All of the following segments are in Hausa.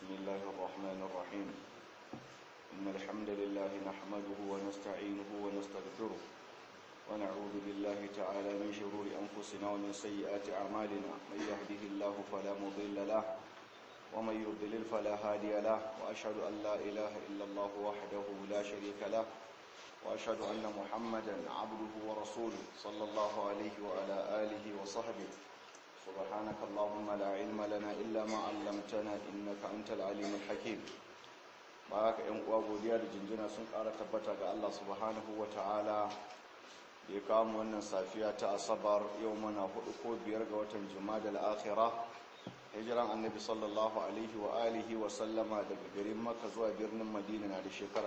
بسم الله الرحمن الرحيم إن الحمد لله نحمده ونستعينه ونستغفره ونعوذ بالله تعالى من شرور أنفسنا ومن سيئات أعمالنا من يهده الله فلا مضل له ومن يضلل فلا هادي له وأشهد أن لا إله إلا الله وحده لا شريك له وأشهد أن محمدا عبده ورسوله صلى الله عليه وعلى آله وصحبه سبحانك اللهم لا علم لنا إلا ما علمتنا إنك أنت العليم الحكيم بارك إن godiya da jinjina sun ƙara tabbata ga Allah subhanahu wa ta'ala da ya kawo wannan safiya ta asabar yau mana hudu ko biyar ga watan jumada al-akhirah hijiran annabi sallallahu alaihi wa alihi wa sallama daga garin makka zuwa birnin madina na da shekara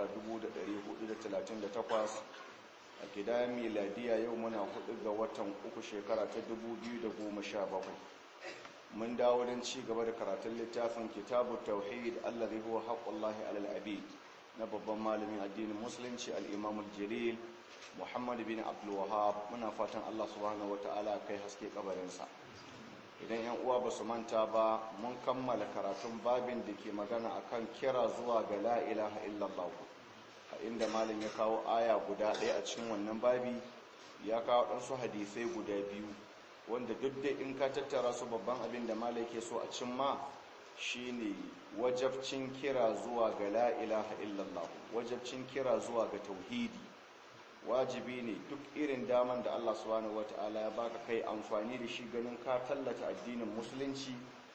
1438 a kidayen miladiya yau muna hudu ga watan uku shekara ta 2017 mun dawo don ci gaba da karatun littafin kitabu tauhid allazi huwa haqqullahi alal abid na babban malamin addinin musulunci al-imam al-jalil muhammad bin abdul wahhab muna fatan Allah subhanahu wataala kai haske kabarinsa idan yan uwa ba su manta ba mun kammala karatun babin da ke magana akan kira zuwa ga la ilaha illallah a inda malin ya kawo aya guda ɗaya a cikin wannan babi ya kawo ɗansu hadisai guda biyu wanda duk da in ka tattara su babban abin da malai ke so a cimma shine wajabcin kira zuwa ga la ilaha illallah wajabcin kira zuwa ga tauhidi wajibi ne duk irin daman da Allah subhanahu wata'ala ya baka kai amfani da shi ganin ka tallata addinin musulunci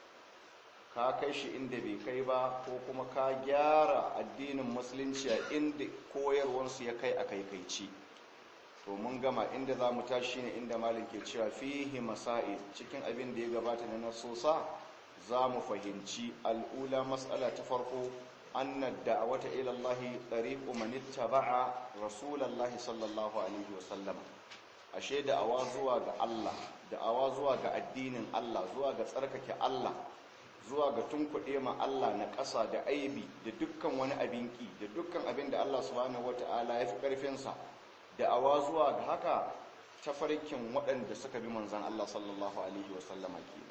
ka kai shi inda bai kai ba ko kuma ka gyara addinin musulunci a inda koyarwarsu ya kai a kaikaici to mun gama inda za mu tashi ne inda malin ke cewa fihi masa'id cikin abin da ya gabata na nasosa za mu fahimci al'ula matsala ta farko أن الدعوة إلى الله طريق من اتبع رسول الله صلى الله عليه وسلم ashe da'awa zuwa ga Allah da'awa zuwa ga addinin Allah zuwa ga tsarkake Allah zuwa ga tunkuɗe ma Allah na ƙasa da aibi da dukkan wani abin ki da dukkan abin da Allah subhanahu wata'ala ya fi ƙarfinsa da'awa zuwa ga haka tafarkin waɗanda suka bi manzan Allah sallallahu alaihi wasallama ke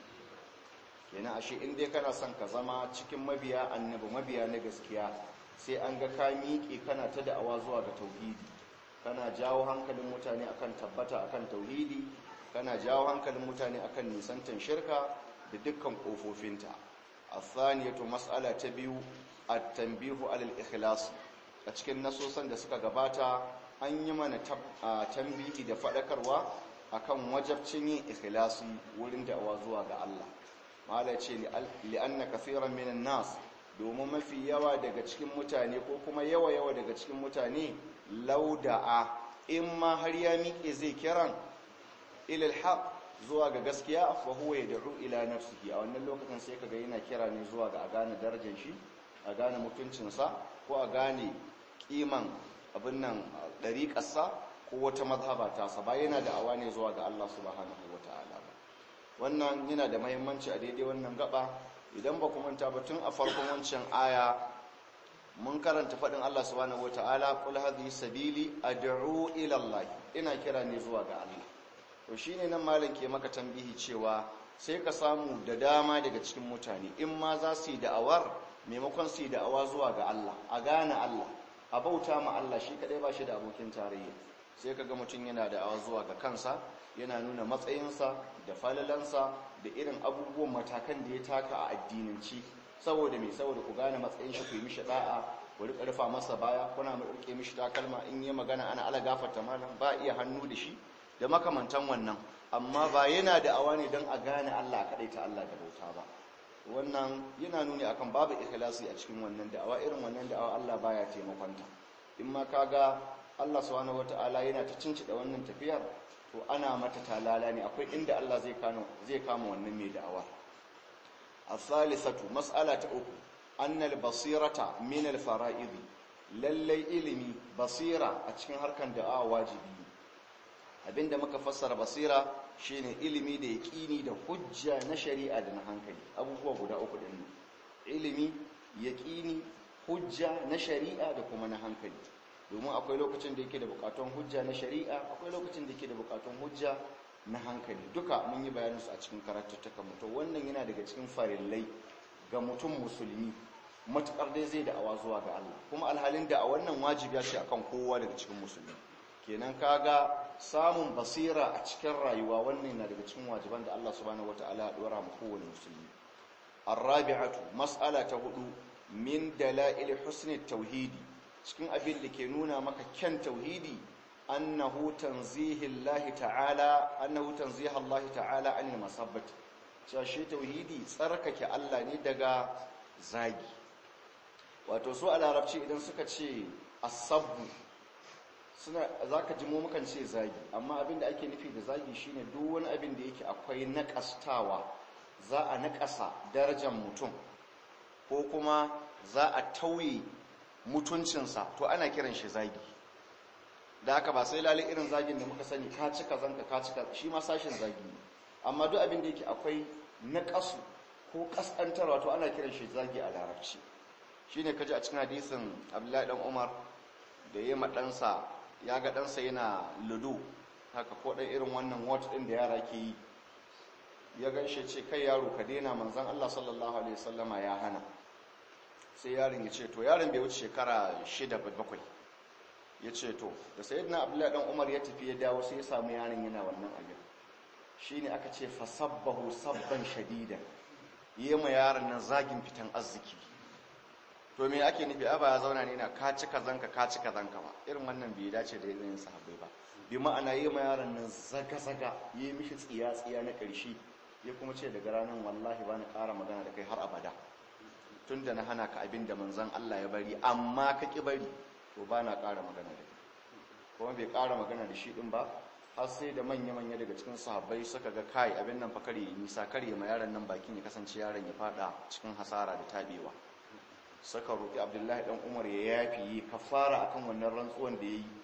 kenan ashe in dai kana son ka zama cikin mabiya annabi mabiya na gaskiya sai an ga ka miƙe kana ta da'awa zuwa ga tauhidi kana jawo hankalin mutane akan tabbata akan tauhidi kana jawo hankalin mutane akan nisantan shirka da dukkan kofofinta athaniyatu mas'ala ta biyu at-tanbihu alal ikhlas a cikin nasosan da suka gabata an yi mana tambihi da fadakarwa akan wajabcin yin ikhlasi wurin da'awa zuwa ga Allah mala ce li'anna kafiran minan nas domin mafi yawa daga cikin mutane ko kuma yawa yawa daga cikin mutane lauda'a in ma har ya miƙe zai kiran ilal haq zuwa ga gaskiya fa huwa yad'u ila nafsihi a wannan lokacin sai kaga yana kira ne zuwa ga a gane darajar shi a gane mutuncinsa ko a gane kiman abin nan dariƙarsa ko wata mazhaba ta sa ba yana da awa ne zuwa ga Allah subhanahu wataala ba wannan yana da mahimmanci a daidai wannan gaba idan ba kuma ta batun a farkon wancan aya mun karanta faɗin Allah subhanahu wataala qul hadhihi sabili ad'u ila Allah ina kira ne zuwa ga Allah to shine nan malam ke maka tambihi cewa sai ka samu da dama daga cikin mutane in ma za su yi da'awar maimakon su yi da'awa zuwa ga Allah a gane Allah a bauta ma Allah shi kadai ba shi da abokin tarayya sai ka ga mutum yana da'awa zuwa ga kansa yana nuna matsayinsa da falalansa da irin abubuwan matakan da ya taka a addinanci saboda mai saboda ku gane matsayin shi ku yi mishi da'a ku riƙa rufa masa baya kuna mu rike mishi takalma in yi magana ana ala gafarta malam ba iya hannu da shi da makamantan wannan amma ba yana da awa ne don a gane Allah kaɗai ta Allah da bauta ba wannan yana nuni akan babu ikhlasi a cikin wannan da'awa irin wannan da'awa Allah baya taimakonta in ma kaga Allah subhanahu wata'ala yana ta cincida wannan tafiyar to ana mata talala ne akwai inda Allah zai kano zai kama wannan mai da'awa as-salisatu mas'ala ta uku annal basirata min al-fara'id lallai ilimi basira a cikin harkan da'awa wajibi abinda muka fassara basira shine ilimi da yaqini da hujja na shari'a da na hankali abubuwa guda uku din ilimi yaqini hujja na shari'a da kuma na hankali domin akwai lokacin da yake da bukatun hujja na shari'a akwai lokacin da yake da bukatun hujja na hankali duka mun yi bayaninsu a cikin karatuttukan mutum wannan yana daga cikin farillai ga mutum musulmi matukar dai zai da'awa zuwa ga Allah kuma alhalin da a wannan wajibi ce akan kowa daga cikin musulmi kenan kaga samun basira a cikin rayuwa wannan na daga cikin wajiban da Allah subhanahu wataala ya dora mu kowane musulmi arabi'atu mas'ala ta hudu min dalail husni tauhidi cikin abin da ke nuna maka kyan tauhidi annahu tanzihillahi ta'ala annahu tanzihallahi ta'ala anil masabbati cewa shi tauhidi tsarkake Allah ne daga zagi wato su a larabci idan suka ce asabbu suna zaka ji mu mukan ce zagi amma abin da ake nufi da zagi shine duk wani abin da yake akwai naƙastawa za a naƙasa darajar mutum ko kuma za a tauye mutuncinsa to ana kiran shi zagi da haka ba sai lalai irin zagin da muka sani ka cika zanka ka cika shi ma sashin zagi ne amma duk abin da yake akwai naƙasu ko ƙasƙantarwa to ana kiran shi zagi a larabci shi ne kaji a cikin hadisin abdullahi dan umar da ya ma ɗansa ya ga ɗansa yana ludo haka ko ɗan irin wannan wat ɗin da yara ke yi ya ganshe ce kai yaro ka daina manzan allah sallallahu alaihi wasallama ya hana sai yaron ya ce to yaron bai wuce shekara shida bakwai ya ce to da sayyidina abdullahi dan umar ya tafi ya dawo sai ya samu yaron yana wannan abin shine aka ce fasabbahu sabban shadida yi ma yaron nan zagin fitan arziki to me ake nufi a ba ya zauna ne na ka ci kazanka ka ci kazanka ba irin wannan bai dace da yin sahabbai ba bi ma'ana yi ma yaron nan zaga-zaga yi mishi tsiya-tsiya na ƙarshe ya kuma ce daga ranar wallahi ba na ƙara magana da kai har abada tun da na hana ka abin da manzan Allah ya bari amma ka ƙi bari to ba na ƙara magana da kai kuma bai ƙara magana da shi ɗin ba har sai da manya-manya daga cikin sahabbai suka ga kai abin nan fa kare nisa kare ma yaron nan bakin ya kasance yaron ya fada cikin hasara da tabewa suka roƙi abdullahi dan umar ya yafi yi kafara akan wannan rantsuwan da yayi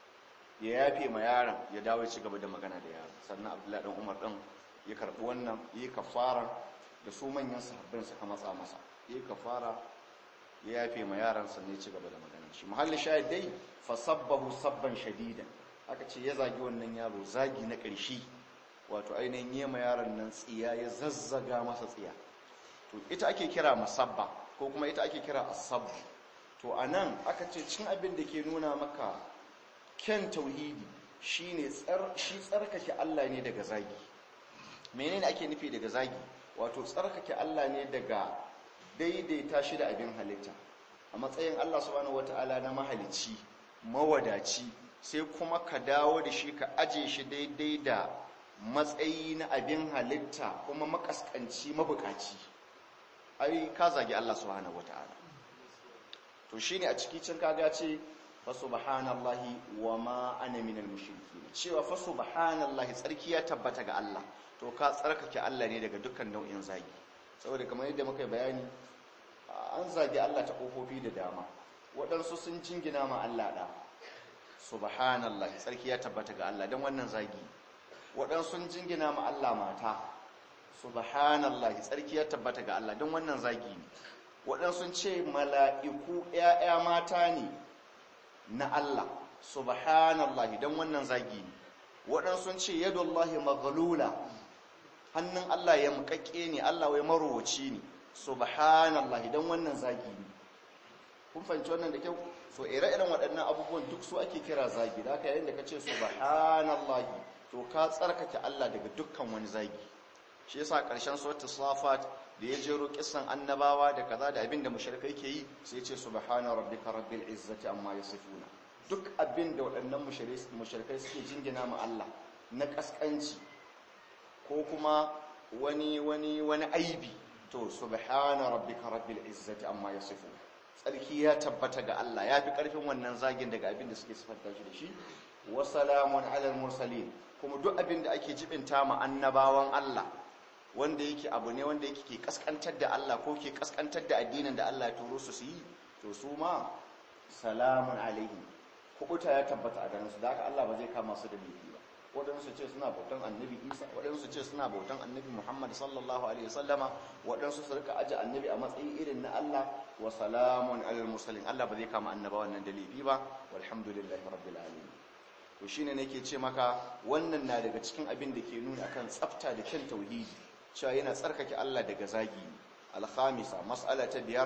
ya yafe ma yaron ya dawo ya ci gaba da magana da yaron sannan abdullahi dan umar din ya karbi wannan yi kafara da su manyan sahabbai suka matsa masa yi kafara ya yafe ma yaron sannan ya ci gaba da magana shi muhalli shahid dai fasabbahu sabban shadidan aka ce ya zagi wannan yaro zagi na ƙarshe wato ainihin yi ma yaron nan tsiya ya zazzaga masa tsiya to ita ake kira masabba ko kuma ita ake kira asabu to a nan aka ce cin abin da ke nuna maka ken tauhidi shine shi tsarkake Allah ne daga zagi menene ake nufi daga zagi wato tsarkake Allah ne daga daidaita shi da abin halitta a matsayin Allah subhanahu wataala na mahalicci mawadaci sai kuma ka dawo da shi ka aje shi daidai da matsayi na abin halitta kuma makaskanci mabukaci ai ka zagi Allah subhanahu wataala to shine a ciki cin kaga ce fa subhanallahi wa ma ana minal mushrikeen cewa fa subhanallahi tsarki ya tabbata ga Allah to ka tsarkake Allah ne daga dukkan nau'in zagi saboda kamar yadda muka bayani an zagi Allah ta kofofi da dama waɗansu sun jingina ma Allah da subhanallahi tsarki ya tabbata ga Allah dan wannan zagi waɗansu sun jingina ma Allah mata subhanallahi tsarki ya tabbata ga Allah don wannan zagi ne waɗansu ce mala'iku ‘ya'ya mata ne na Allah subhanallahi don wannan zagi ne waɗansu ce yadullahi maghlula hannun Allah ya mukakke ne Allah wai marowaci ne subhanallahi don wannan zagi ne kun fahimci wannan da kyau so ire-iren waɗannan abubuwan duk su ake kira zagi da aka yayin da ka ce subhanallahi to ka tsarkake Allah daga dukkan wani zagi shi yasa ƙarshen suratul safat da ya jero kissan annabawa da kaza da abin da mushrikai ke yi sai ce subhana rabbika rabbil izzati amma yasifuna duk abin da waɗannan mushrikai suke jingina ma Allah na kaskanci ko kuma wani wani wani aibi to subhana rabbika rabbil izzati amma yasifuna tsarki ya tabbata ga Allah ya fi ƙarfin wannan zagin daga abin da suke sifanta shi da shi wa salamun alal mursalin kuma duk abin da ake jibinta ma annabawan Allah wanda yake abu ne wanda yake ke kaskantar da Allah ko ke kaskantar da addinin da Allah ya turo su su yi to su ma salamun alaihim kubuta ya tabbata a ganin su da haka Allah ba zai kama su da laifi ba waɗansu ce suna bautan annabi Isa waɗansu ce suna bautan annabi Muhammad sallallahu alaihi wasallama waɗansu su rika aje annabi a matsayin irin na Allah wa salamun alal mursalin Allah ba zai kama annabawan nan da laifi ba walhamdulillahi rabbil alamin to shine nake ce maka wannan na daga cikin abin da ke nuna akan tsafta da kyan tauhidi cewa yana tsarkake Allah daga zagi al-khamisa mas'ala ta biyar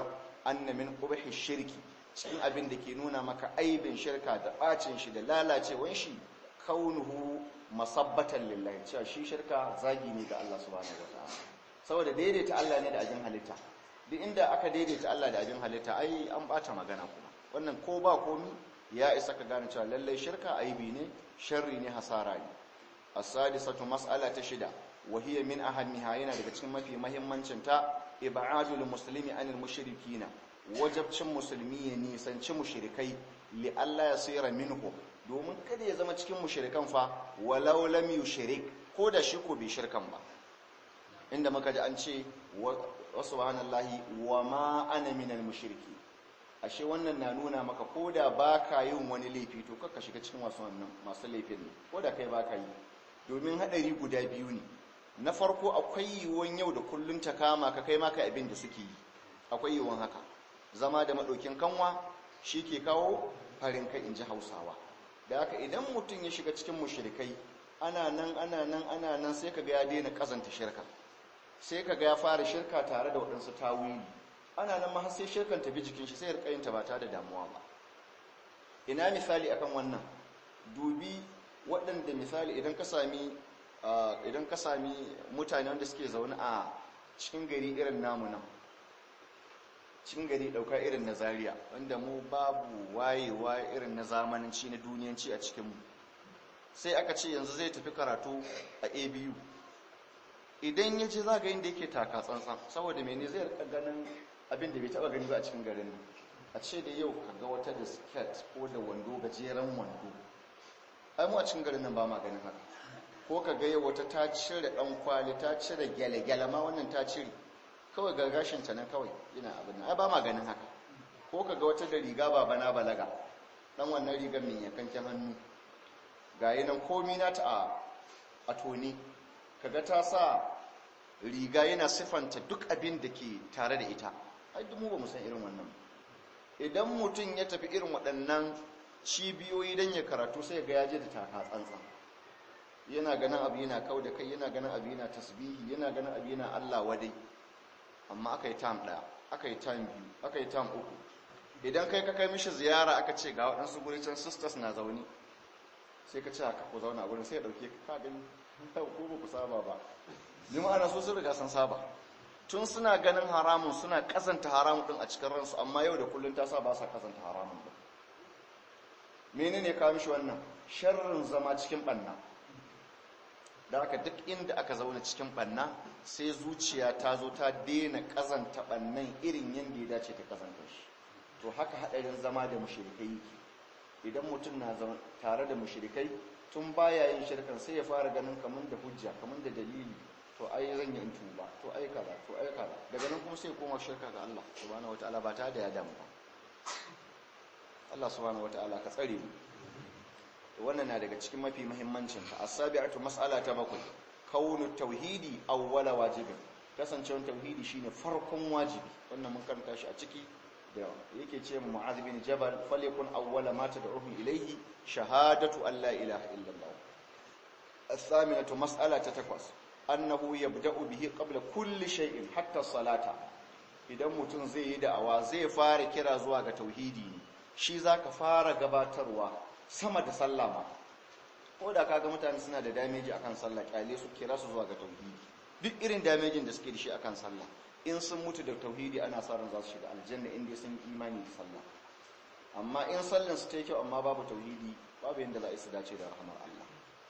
anna min qubhi shirki cikin abin da ke nuna maka aibin shirka da bacin shi da lalacewan shi kaunuhu masabbatan lillahi cewa shi shirka zagi ne ga Allah subhanahu wataala saboda daidaita Allah ne da abin halitta duk inda aka daidaita Allah da abin halitta ai an bata magana kuma wannan ko ba komi ya isa ka gane cewa lallai shirka aibi ne sharri ne hasara ne as-sadisatu mas'ala ta shida wa hiya min ahammiha yana daga cikin mafi muhimmancin ta ib'adul muslimi anil mushrikina wajabcin musulmi ya nisanci mushrikai li Allah ya sayra minhu domin kada ya zama cikin mushrikan fa walau lam yushrik ko da shi ko bai shirkan ba inda muka ji an ce wa subhanallahi wa ma ana minal mushriki ashe wannan na nuna maka ko da baka yin wani laifi to kakka shiga cikin wasu wannan masu laifin ne ko da kai baka yi domin hadari guda biyu ne na farko akwai yiwuwan yau da kullun ta kama ka kai maka abin da suke yi akwai yiwuwan haka zama da maɗaukin kanwa shi ke kawo farin kai in ji hausawa da haka idan mutum ya shiga cikin mushrikai ana nan ana nan ana nan sai ka ga ya daina kazanta shirka sai ka ga ya fara shirka tare da waɗansu tawili ana nan ma har sai shirkan tafi jikin shi sai ya rika yin ta ba tare da damuwa ba ina misali akan wannan dubi waɗanda misali idan ka sami idan ka sami mutane wanda suke zaune a cikin gari irin namu nan cikin gari ɗauka irin na zaria wanda mu babu wayewa irin na zamananci na duniyanci a cikinmu sai aka ce yanzu zai tafi karatu a abu idan ya ce za ga inda yake taka tsantsan saboda mene zai rika ganin abin da bai taba gani ba a cikin garin a ce da yau ka ga wata da skirt ko da wando gajeren wando ai mu a cikin garin nan ba ma ganin haka ko ka ga yau wata ta cire dan kwali ta cire gyale-gyale ma wannan ta cire kawai ga gashin ta nan kawai ina abin nan ai ba ma ganin haka ko ka ga wata da riga ba bana balaga dan wannan rigar mai yankanken hannu ga yi nan komi na ta a toni kaga ta sa riga yana siffanta duk abin da ke tare da ita ai duk mu ba mu san irin wannan idan mutum ya tafi irin waɗannan cibiyoyi don ya karatu sai ga yaje da taka tsantsan yana ganin abu yana kau da kai yana ganin abu yana tasbihi yana ganin abu yana Allah wadai amma aka yi tam ɗaya aka yi tam biyu aka yi tam uku idan kai ka kai mishi ziyara aka ce ga waɗansu guri can sisters na zaune sai ka ce haka ku zauna gurin sai ya ɗauke ka gani ko ba ku saba ba ni ma'ana su sun riga sun saba tun suna ganin haramun suna kazanta haramun din a cikin ransu amma yau da kullun ta sa ba sa kazanta haramun din menene ka mishi wannan sharrin zama cikin banna da haka duk inda aka zauna cikin banna sai zuciya ta zo ta daina kazanta bannan irin yadda ya dace ta kazanta shi to haka hadarin zama da mushrikai idan mutum na tare da mushrikai tun baya yin shirkan sai ya fara ganin kamun da hujja kamun da dalili to ai zan yi tuba to ai kaza to ai kaza daga nan kuma sai koma shirka ga Allah subhanahu wataala ba ta da ya damu ba Allah subhanahu wataala ka tsare mu wannan na daga cikin mafi muhimmancin ta as-sabi'atu mas'ala ta bakwai kaunu tauhidi awwala wajibin kasancewar tauhidi shine farkon wajibi wannan mun karanta shi a ciki da yake ce mu mu'adh bin jabal falyakun awwala ma tad'uhum ilayhi shahadatu an la ilaha illallah الثامنة مسألة تتكوس أنه يبدأ به قبل كل شيء حتى الصلاة idan mutum zai yi da'awa zai fara kira zuwa ga tauhidi ne shi za ka fara gabatarwa sama da sallah ma ko da kaga mutane suna da dameji akan sallah kyale su kira su zuwa ga tauhidi duk irin damejin da suke da shi akan sallah in sun mutu da tauhidi ana sa ran za su shiga aljanna inda sun imani da sallah amma in sallan su ta yi kyau amma babu tauhidi babu yadda za a su dace da rahamar Allah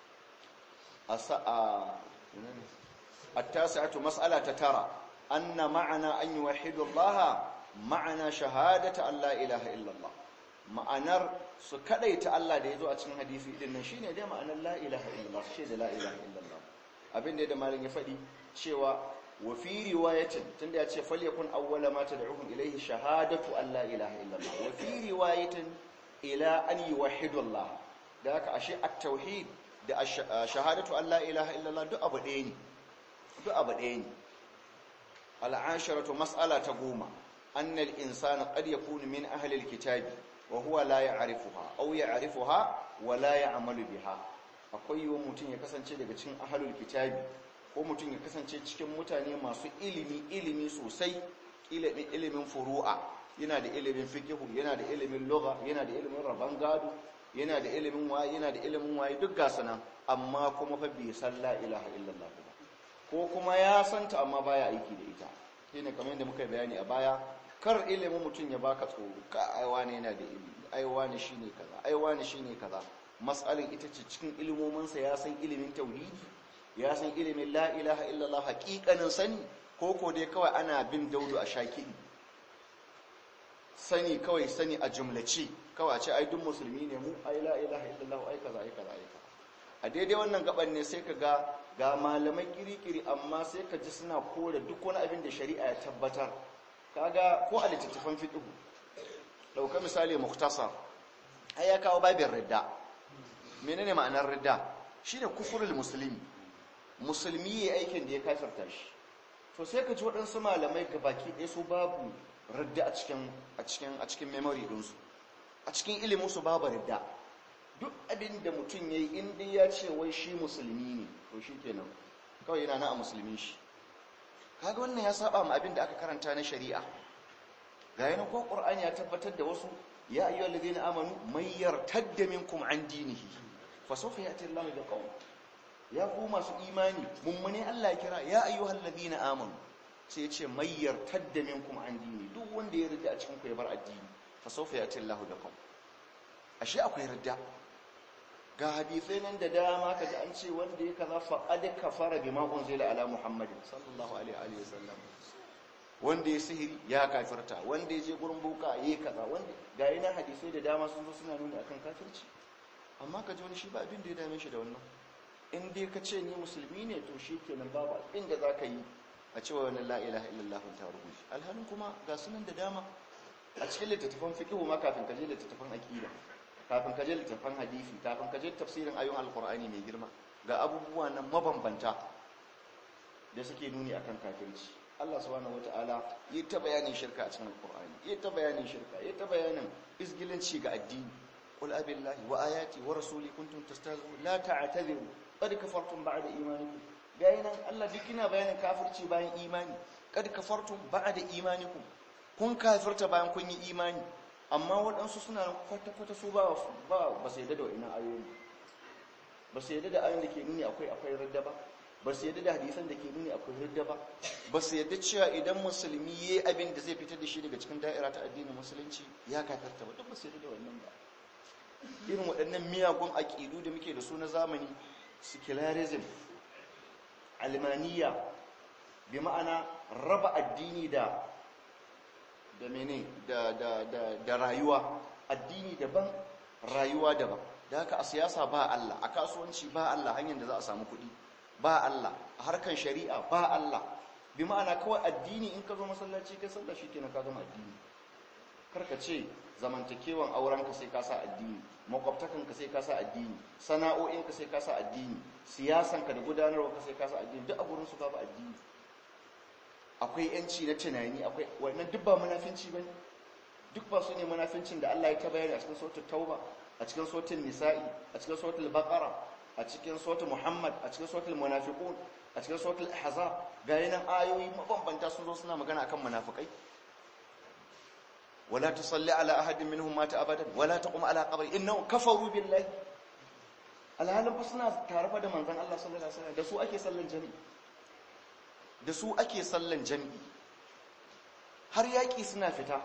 التاسعة مسألة ترى أن معنى أن يوحد الله معنى شهادة أن لا إله إلا الله ma'anar su kadaita Allah da ya zo a cikin hadisi din nan shine dai ma'anar la ilaha illallah shi da la ilaha illallah abin da da malin ya faɗi cewa wa fi riwayatin tunda ya ce falyakun awwala ma tad'uhum ilayhi shahadatu an la ilaha illallah wa fi riwayatin ila an yuwahhidu Allah da haka ashe at-tauhid da shahadatu an la ilaha illallah duk abu ɗaya ne duk abu ɗaya ne al'asharatu mas'ala ta goma annal insana qad yakunu min ahli al-kitabi wa huwa la ya'rifuha aw ya'rifuha wa la ya'malu biha akwai yiwuwar mutum ya kasance daga cikin ahlul kitabi ko mutum ya kasance cikin mutane masu ilimi ilimi sosai ilimin furu'a yana da ilimin fikihu yana da ilimin lugha yana da ilimin rabon gado yana da ilimin waye yana da ilimin waye duk gasu nan amma kuma fa bai san la ilaha illallah ba ko kuma ya santa amma baya aiki da ita shine kamar yadda muka bayani a baya kar ilimin mutum ya baka tsoro ka aiwa ne yana da ilimi aiwa ne shine kaza aiwa ne shine kaza mas'alin ita ce cikin ilimominsa ya san ilimin tauhidi ya san ilimin la ilaha illallah haƙiƙanin sani ko ko dai kawai ana bin daudu a shakiɗi sani kawai sani a jumlace kawai a ce ai duk musulmi ne mu ai la ilaha illallah ai kaza ai kaza ai kaza a daidai wannan gaban ne sai ka ga ga malamai kirikiri amma sai ka ji suna kore duk wani abin da shari'a ya tabbatar kaga ko a littattafan fiqh dauka misali muktasar ai ya kawo babin ridda menene ma'anar ridda shine kufurul muslimi musulmi yayi aikin da ya kafirta shi to sai ka ji waɗansu malamai baki ɗaya su babu ridda a cikin a cikin a cikin memory ɗinsu a cikin ilimin su babu ridda duk abin da mutum yayi in dai ya ce wai shi musulmi ne to shikenan kawai yana na a musulmin shi kaga wannan ya saba ma abin da aka karanta na shari'a ga yana ko qur'ani ya tabbatar da wasu ya ayyuhal ladina amanu may yartadda minkum an dinihi fa sawfa yati Allahu bi qawm ya ku masu imani mummune Allah ya kira ya ayyuhal ladina amanu sai ya ce may yartadda minkum an dini duk wanda ya rida a cikin ku ya bar addini fa sawfa yati Allahu bi qawm ashe akwai ridda ga hadisai nan da dama kaji an ce wanda ya kaza faqad kafara bima unzila ala muhammadin sallallahu alaihi wa sallam wanda ya sihiri ya kafirta wanda ya je gurin boka yayi kaza wanda ga yana hadisai da dama sun zo suna nuni akan kafirci amma kaji wani shi ba abin da ya dame shi da wannan in dai ka ce ni musulmi ne to shi kenan babu abin da za ka yi a cewa wani la ilaha illallah ta rubuce alhalin kuma ga sunan da dama a cikin littattafan fiqh ma kafin ka je littattafan aqida kafin ka je littattafan hadisi kafin ka je tafsirin ayoyin alqur'ani mai girma ga abubuwa nan mabambanta da suke nuni akan kafirci Allah subhanahu wataala yi ta bayanin shirka a cikin alqur'ani yi ta bayanin shirka yi ta bayanin izgilanci ga addini qul abillahi wa ayati wa rasuli kuntum tastahzi'un la ta'tadiru qad kafartum ba'da imanikum bayanan Allah duk ina bayanin kafirci bayan imani qad kafartum ba'da imanikum kun kafirta bayan kun yi imani amma waɗansu suna kwata-kwata su ba ba su yadda da wa'ina ayoyi ba su yadda da ayoyin da ke nuni akwai akwai radda ba ba su yadda da hadisan da ke nuni akwai radda ba ba su yadda cewa idan musulmi ya yi abin da zai fitar da shi daga cikin da'ira ta addinin musulunci ya kafirta ba duk ba su yadda da wannan ba irin waɗannan miyagun aƙidu da muke da su na zamani secularism almaniya bi ma'ana raba addini da da mene da, da, da, da rayuwa addini daban rayuwa daban da haka a siyasa ba Allah a kasuwanci ba Allah hanyar da za a samu kuɗi ba Allah a harkan shari'a ba Allah bi ma'ana kawai addini in ka zo masallaci kai sallah shikenan ka gama addini karka ce zamantakewan aurenka sai ka sa addini makwabtakanka sai ka sa addini sana'o'inka sai ka sa addini siyasanka da gudanarwa ka sai ka sa addini duk a gurin su babu addini akwai yanci na tunani akwai wannan duk ba munafinci bane duk ba su ne munafincin da Allah ya ta bayani a cikin suratul tauba a cikin suratul nisa'i a cikin suratul baqara a cikin suratul muhammad a cikin suratul munafiqun a cikin suratul ahzab ga yanan ayoyi mabambanta sun zo suna magana akan munafikai ولا تصلي على أحد منهم مات أبدا ولا تقوم على قبره إنهم كفروا بالله alhalin fa suna tare da manzon Allah sallallahu alaihi wasallam da su ake sallan jami'i da su ake sallan jami'i har yaki suna fita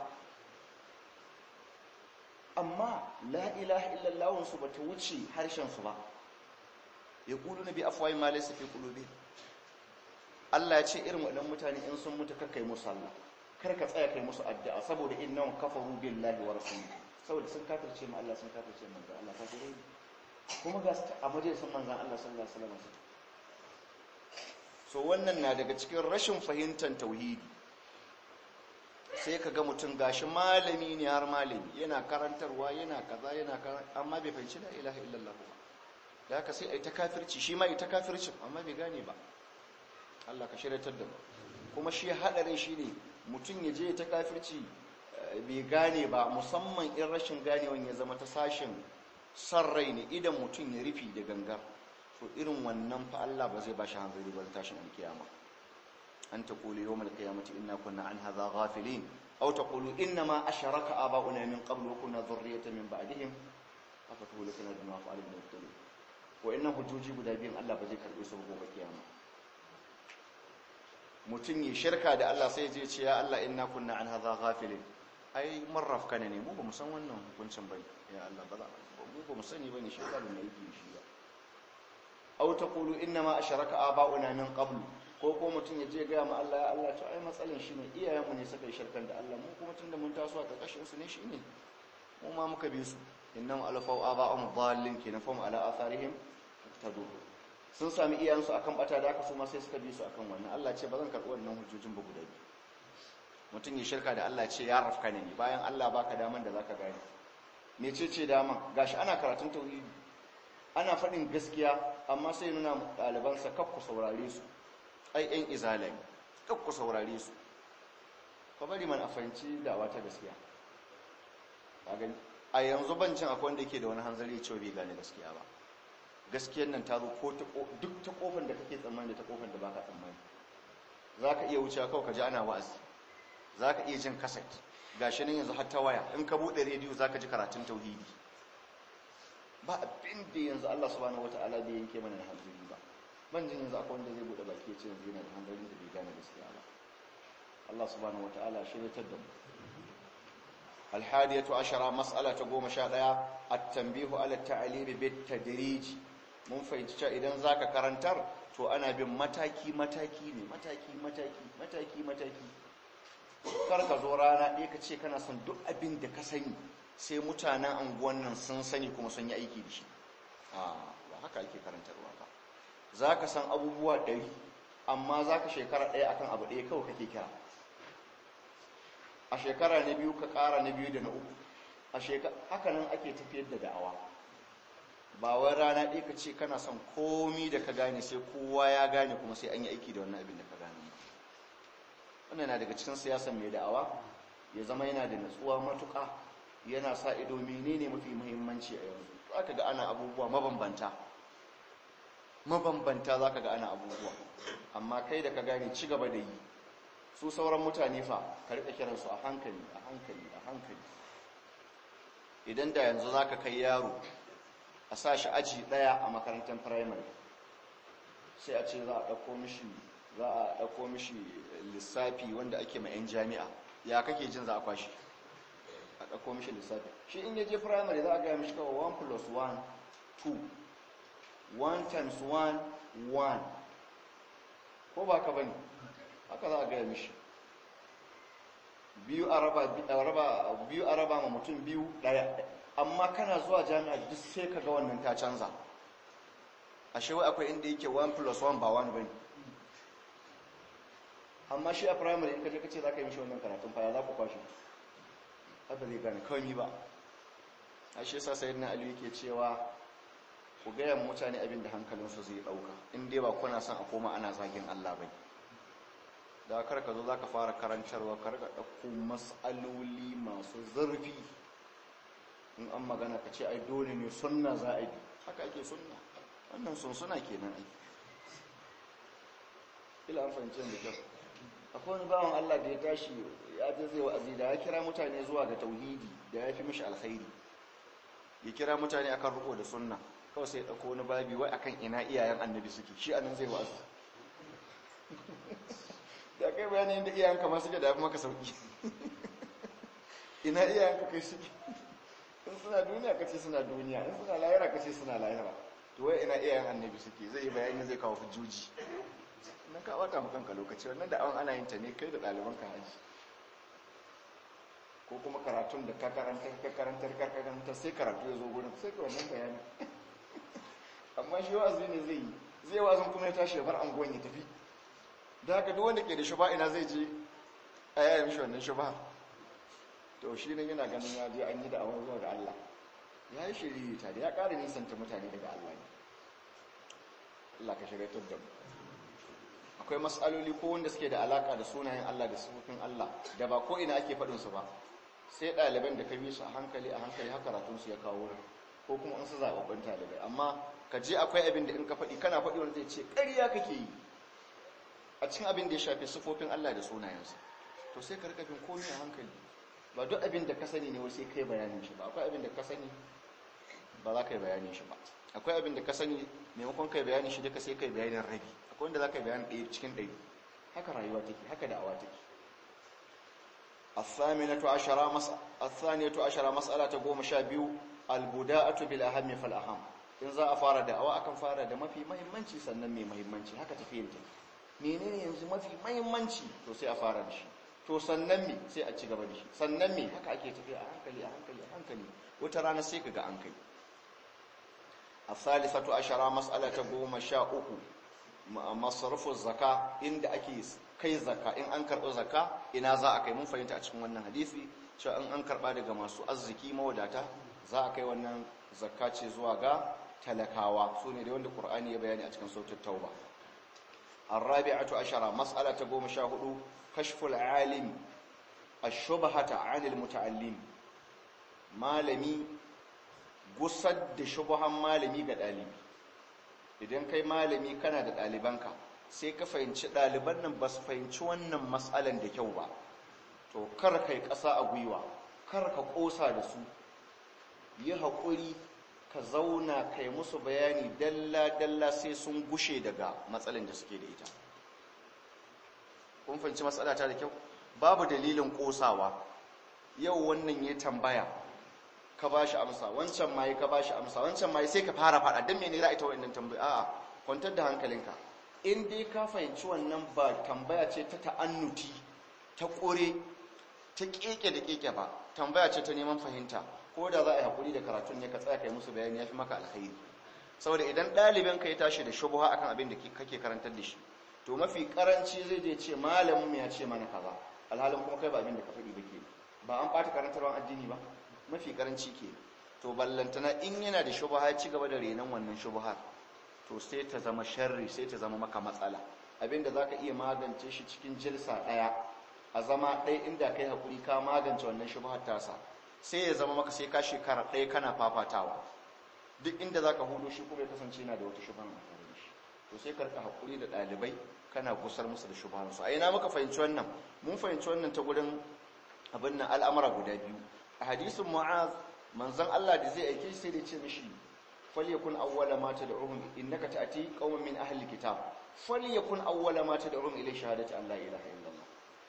amma la ilaha illallah su bata wuce harshen su ba yaquluna bi afwahi ma laysa fi qulubihim Allah ya ce irin waɗannan mutane in sun mutu kakkai musu Allah kar ka tsaya kai musu addu'a saboda innahum kafaru billahi wa rasulihi saboda sun kafirce mu Allah sun kafirce mu Allah kafirai kuma ga a majalisar manzon Allah sallallahu alaihi wasallam so wannan na daga cikin rashin fahimtar tauhidi sai ka ga mutum gashi malami ne har malami yana karantarwa yana kaza yana amma bai fahimci la ilaha illallah ba da haka sai ai ta kafirci shi ma ai ta kafirci amma bai gane ba Allah ka shiryatar da mu kuma shi hadarin shi ne mutum ya je ta kafirci bai gane ba musamman in rashin ganewan ya zama ta sashen son rai ne idan mutum ya rufi da gangar to irin wannan fa Allah ba zai ba shi hanzari ba tashin alkiyama an ta kuli yawmal qiyamati inna kunna an hadha ghafilin aw taqulu inna ma asharaka aba'una min qablu wa kunna dhurriyyatan min ba'dihim afa tuhlikuna bima fa'ala min al wa inna hujjoji guda biyun Allah ba zai karbe su gobe kiyama mutum yi shirka da Allah sai zai ce ya Allah inna kunna an hadha ghafilin ai mun rafkana ne mu ba mu san wannan hukuncin bai ya Allah ba za mu ba mu sani bane shi ba mu yi shi ba aw taqulu inna ma asharaka aba'una min qablu ko ko mutum ya je ga mu Allah ya Allah to ai matsalin shi ne iyayenmu ne suka yi shirkan da Allah mu kuma tunda mun taso a karkashin su ne shi ne mu ma muka bi su innam alfau aba'um dhallin kenan fam ala atharihim tadu sun sami iyayensu akan bata da aka su ma sai suka bi su akan wannan Allah ce ba zan karɓi wannan hujjojin ba guda biyu mutum ya shirka da Allah ce ya rafka ne bayan Allah baka daman da zaka gane mecece daman gashi ana karatun tauhidi ana faɗin gaskiya amma sai nuna ɗalibansa kaf ku saurare su ai ƴan izalai kaf ku saurare su ka bari man a fahimci dawa ta gaskiya a gani a yanzu bancin akwai wanda yake da wani hanzari cewa bai gane gaskiya ba gaskiyar nan ta zo ko duk ta kofar da kake tsammani da ta kofar da baka tsammani za ka iya wucewa kawai ka ji ana wa'azi za ka iya jin kaset ga shi nan yanzu har ta waya in ka buɗe rediyo za ka ji karatun tauhidi ba abin da yanzu Allah subhanahu wata'ala bai yanke mana da hanzari ba ban jin yanzu akwai wanda zai buɗe baki ya ce yanzu yana da hanzarin da bai gane gaskiya ba Allah subhanahu wata'ala shiryatar da mu الحادية عشرة مسألة قوم شاء التنبيه على التعليم بالتدريج mun fahimci cewa idan zaka karantar to ana bin mataki mataki ne mataki mataki mataki mataki kar ka zo rana ɗaya ka ce kana son duk abin da ka sani sai mutanen anguwan nan sun sani kuma sun yi aiki da shi a ba haka ake karantarwa ba za ka san abubuwa ɗari amma za ka shekara ɗaya akan abu ɗaya kawai kake kira a shekara na biyu ka ƙara na biyu da na uku a shekara haka nan ake tafiyar da da'awa ba wai rana ɗaya ka ce kana son komi da ka gane sai kowa ya gane kuma sai an yi aiki da wannan abin da ka gane wannan na daga cikin siyasan mai da'awa ya zama yana da natsuwa matuƙa yana sa ido menene mafi muhimmanci a yanzu za ka ga ana abubuwa mabambanta mabambanta za ka ga ana abubuwa amma kai da ka gane ci gaba da yi su sauran mutane fa ka riƙa kiransu a hankali a hankali a hankali idan da yanzu za ka kai yaro a sa shi aji ɗaya a makarantar firamare sai a ce za a ɗauko mishi za a ɗauko mishi lissafi wanda ake ma 'yan jami'a ya kake jin za a kwashi a ɗauko mishi lissafi shi in yaje firamare za a gaya mishi kawai 1 plus 1 2 1 times 1 1 ko ba ka bane haka za a gaya mishi biyu a raba ma mutum biyu ɗaya amma kana zuwa jami'a duk sai ka ga wannan ta canza ashe wai akwai inda yake 1 plus 1 ba 1 bane amma shi a primary in kaje kace za ka yi mishi wannan karatun faya za ku kwashi haka zai gane kawai ba a shi yasa sayyidina ali yake cewa ku gaya mutane abin da hankalinsu zai dauka in dai ba kuna son a koma ana zagin Allah bai da kar ka zo za ka fara karantarwa kar ka ɗauko matsaloli masu zurfi in an magana ka ce ai dole ne sunna za a yi haka ake sunna wannan sun suna kenan ai ila an fahimci da kyau akwai wani bawan Allah da ya tashi ya je zai wa'azi da ya kira mutane zuwa ga tauhidi da ya fi mishi alkhairi ya kira mutane akan riko da sunna kawai sai ya dauko wani babi wai akan ina iyayen annabi suke shi anan zai wa'azi da kai bayanin da iyayen kama suke da maka sauki ina iyayen ka kai suke in suna duniya kace suna duniya in suna lahira kace suna lahira to wai ina iyayen annabi suke zai yi bayani zai kawo hujjoji nan ka bata mu kanka lokaci wannan da awon ana yin ta ne kai da ɗaliban ka haji ko kuma karatun da ka karanta ka karantar ka karanta sai karatu ya zo gurin sai ka wannan bayani amma shi wa'azi ne zai yi zai wa'azin kuma ya tashi ya bar anguwan ya tafi da haka duk wanda ke da shuba ina zai je a yaya mishi wannan shuba to shi ne yana ganin ya je an yi da awon zuwa ga Allah ya yi shiri ta da ya ƙara nisanta mutane daga Allah ne Allah ka shirya da mu akwai matsaloli ko wanda suke da alaka da sunayen Allah da sifofin Allah da ba ko ina ake faɗin su ba sai ɗaliban da ka bi su a hankali a hankali haka karatun su ya kawo wurin ko kuma an su zaɓaɓɓun ɗalibai amma ka je akwai abin da in ka faɗi kana faɗi wanda zai ce ƙarya kake yi a cikin abin da ya shafi sifofin Allah da sunayensa to sai ka rika bin komai a hankali ba duk abin da ka sani ne sai kai bayanin shi ba akwai abin da ka sani ba za ka yi bayanin shi ba akwai abin da ka sani maimakon kai bayanin shi duka sai kai bayanin rabi akwai wanda za ka yi bayanin ɗaya cikin ɗari haka rayuwa take haka da'awa take الثامنة عشرة مس... الثانية عشرة مسألة قوم شابيو البداءة بالأهم فالأهم in za a fara da'awa akan fara da mafi mahimmanci sannan mai mahimmanci haka tafiyin ta menene yanzu mafi mahimmanci to sai a fara da shi to sannan me sai a ci gaba da shi sannan me haka ake tafiya a hankali a hankali a hankali wata rana sai kaga an kai الثالثة عشرة مسألة قوم شاء أكو مصرف الزكاة إن أكي kai zaka in an karɓi zaka ina za a kai mun fahimta a cikin wannan hadisi cewa in an karɓa daga masu arziki mawadata za a kai wannan zakka ce zuwa ga talakawa su ne da wanda ƙur'ani ya bayani a cikin sautin tauba arrabi'atu ashara mas'ala ta goma sha hudu kashful alim ash-shubhata 'anil muta'allim malami gusar da shubhan malami ga ɗalibi idan kai malami kana da ɗalibanka sai ka fahimci ɗaliban nan ba su fahimci wannan matsalan da kyau ba to kar kai ƙasa a gwiwa kar ka ƙosa da su yi haƙuri ka zauna kai musu bayani dalla-dalla sai sun gushe daga matsalan da suke da ita kun fahimci matsala ta da kyau babu dalilin ƙosawa yau wannan ya tambaya ka ba shi amsa wancan ma ka ba shi amsa wancan ma sai ka fara faɗa don mene za a ita wa'annan tambaya a'a kwantar da hankalinka in dai ka fahimci wannan ba tambaya ce ta ta'annuti ta ƙure ta keke da keke ba tambaya ce ta neman fahimta ko da za a yi haƙuri da karatun ne ka tsaya kai musu bayani ya fi maka alkhairi saboda idan ɗalibin ka ya tashi da shubuha akan abin da kake karantar da shi to mafi karanci zai je ce malamin mu ya ce mana kaza alhalin kuma kai ba abin da ka faɗi ba ke ba an ɓata karantarwar addini ba mafi karanci ke to ballantana in yana da shubuha ya ci gaba da renon wannan shubuhar to sai ta zama sharri sai ta zama maka matsala abinda za ka iya magance shi cikin jilsa ɗaya a zama ɗaya inda kai haƙuri ka magance wannan shubhar tasa sai ya zama maka sai ka shekara ɗaya kana fafatawa duk inda za ka hudu shi kuma ya kasance yana da wata shubhar a tare da shi to sai karka haƙuri da ɗalibai kana gusar musu da shubharsu a ina muka fahimci wannan mun fahimci wannan ta gurin abin nan al'amura guda biyu a hadisin mu'az manzon Allah da zai aike sai da ce mishi falyakun awwala ma tad'uhum innaka ta'ti qauman min ahli alkitab falyakun awwala ma tad'uhum ila shahadati an la ilaha illallah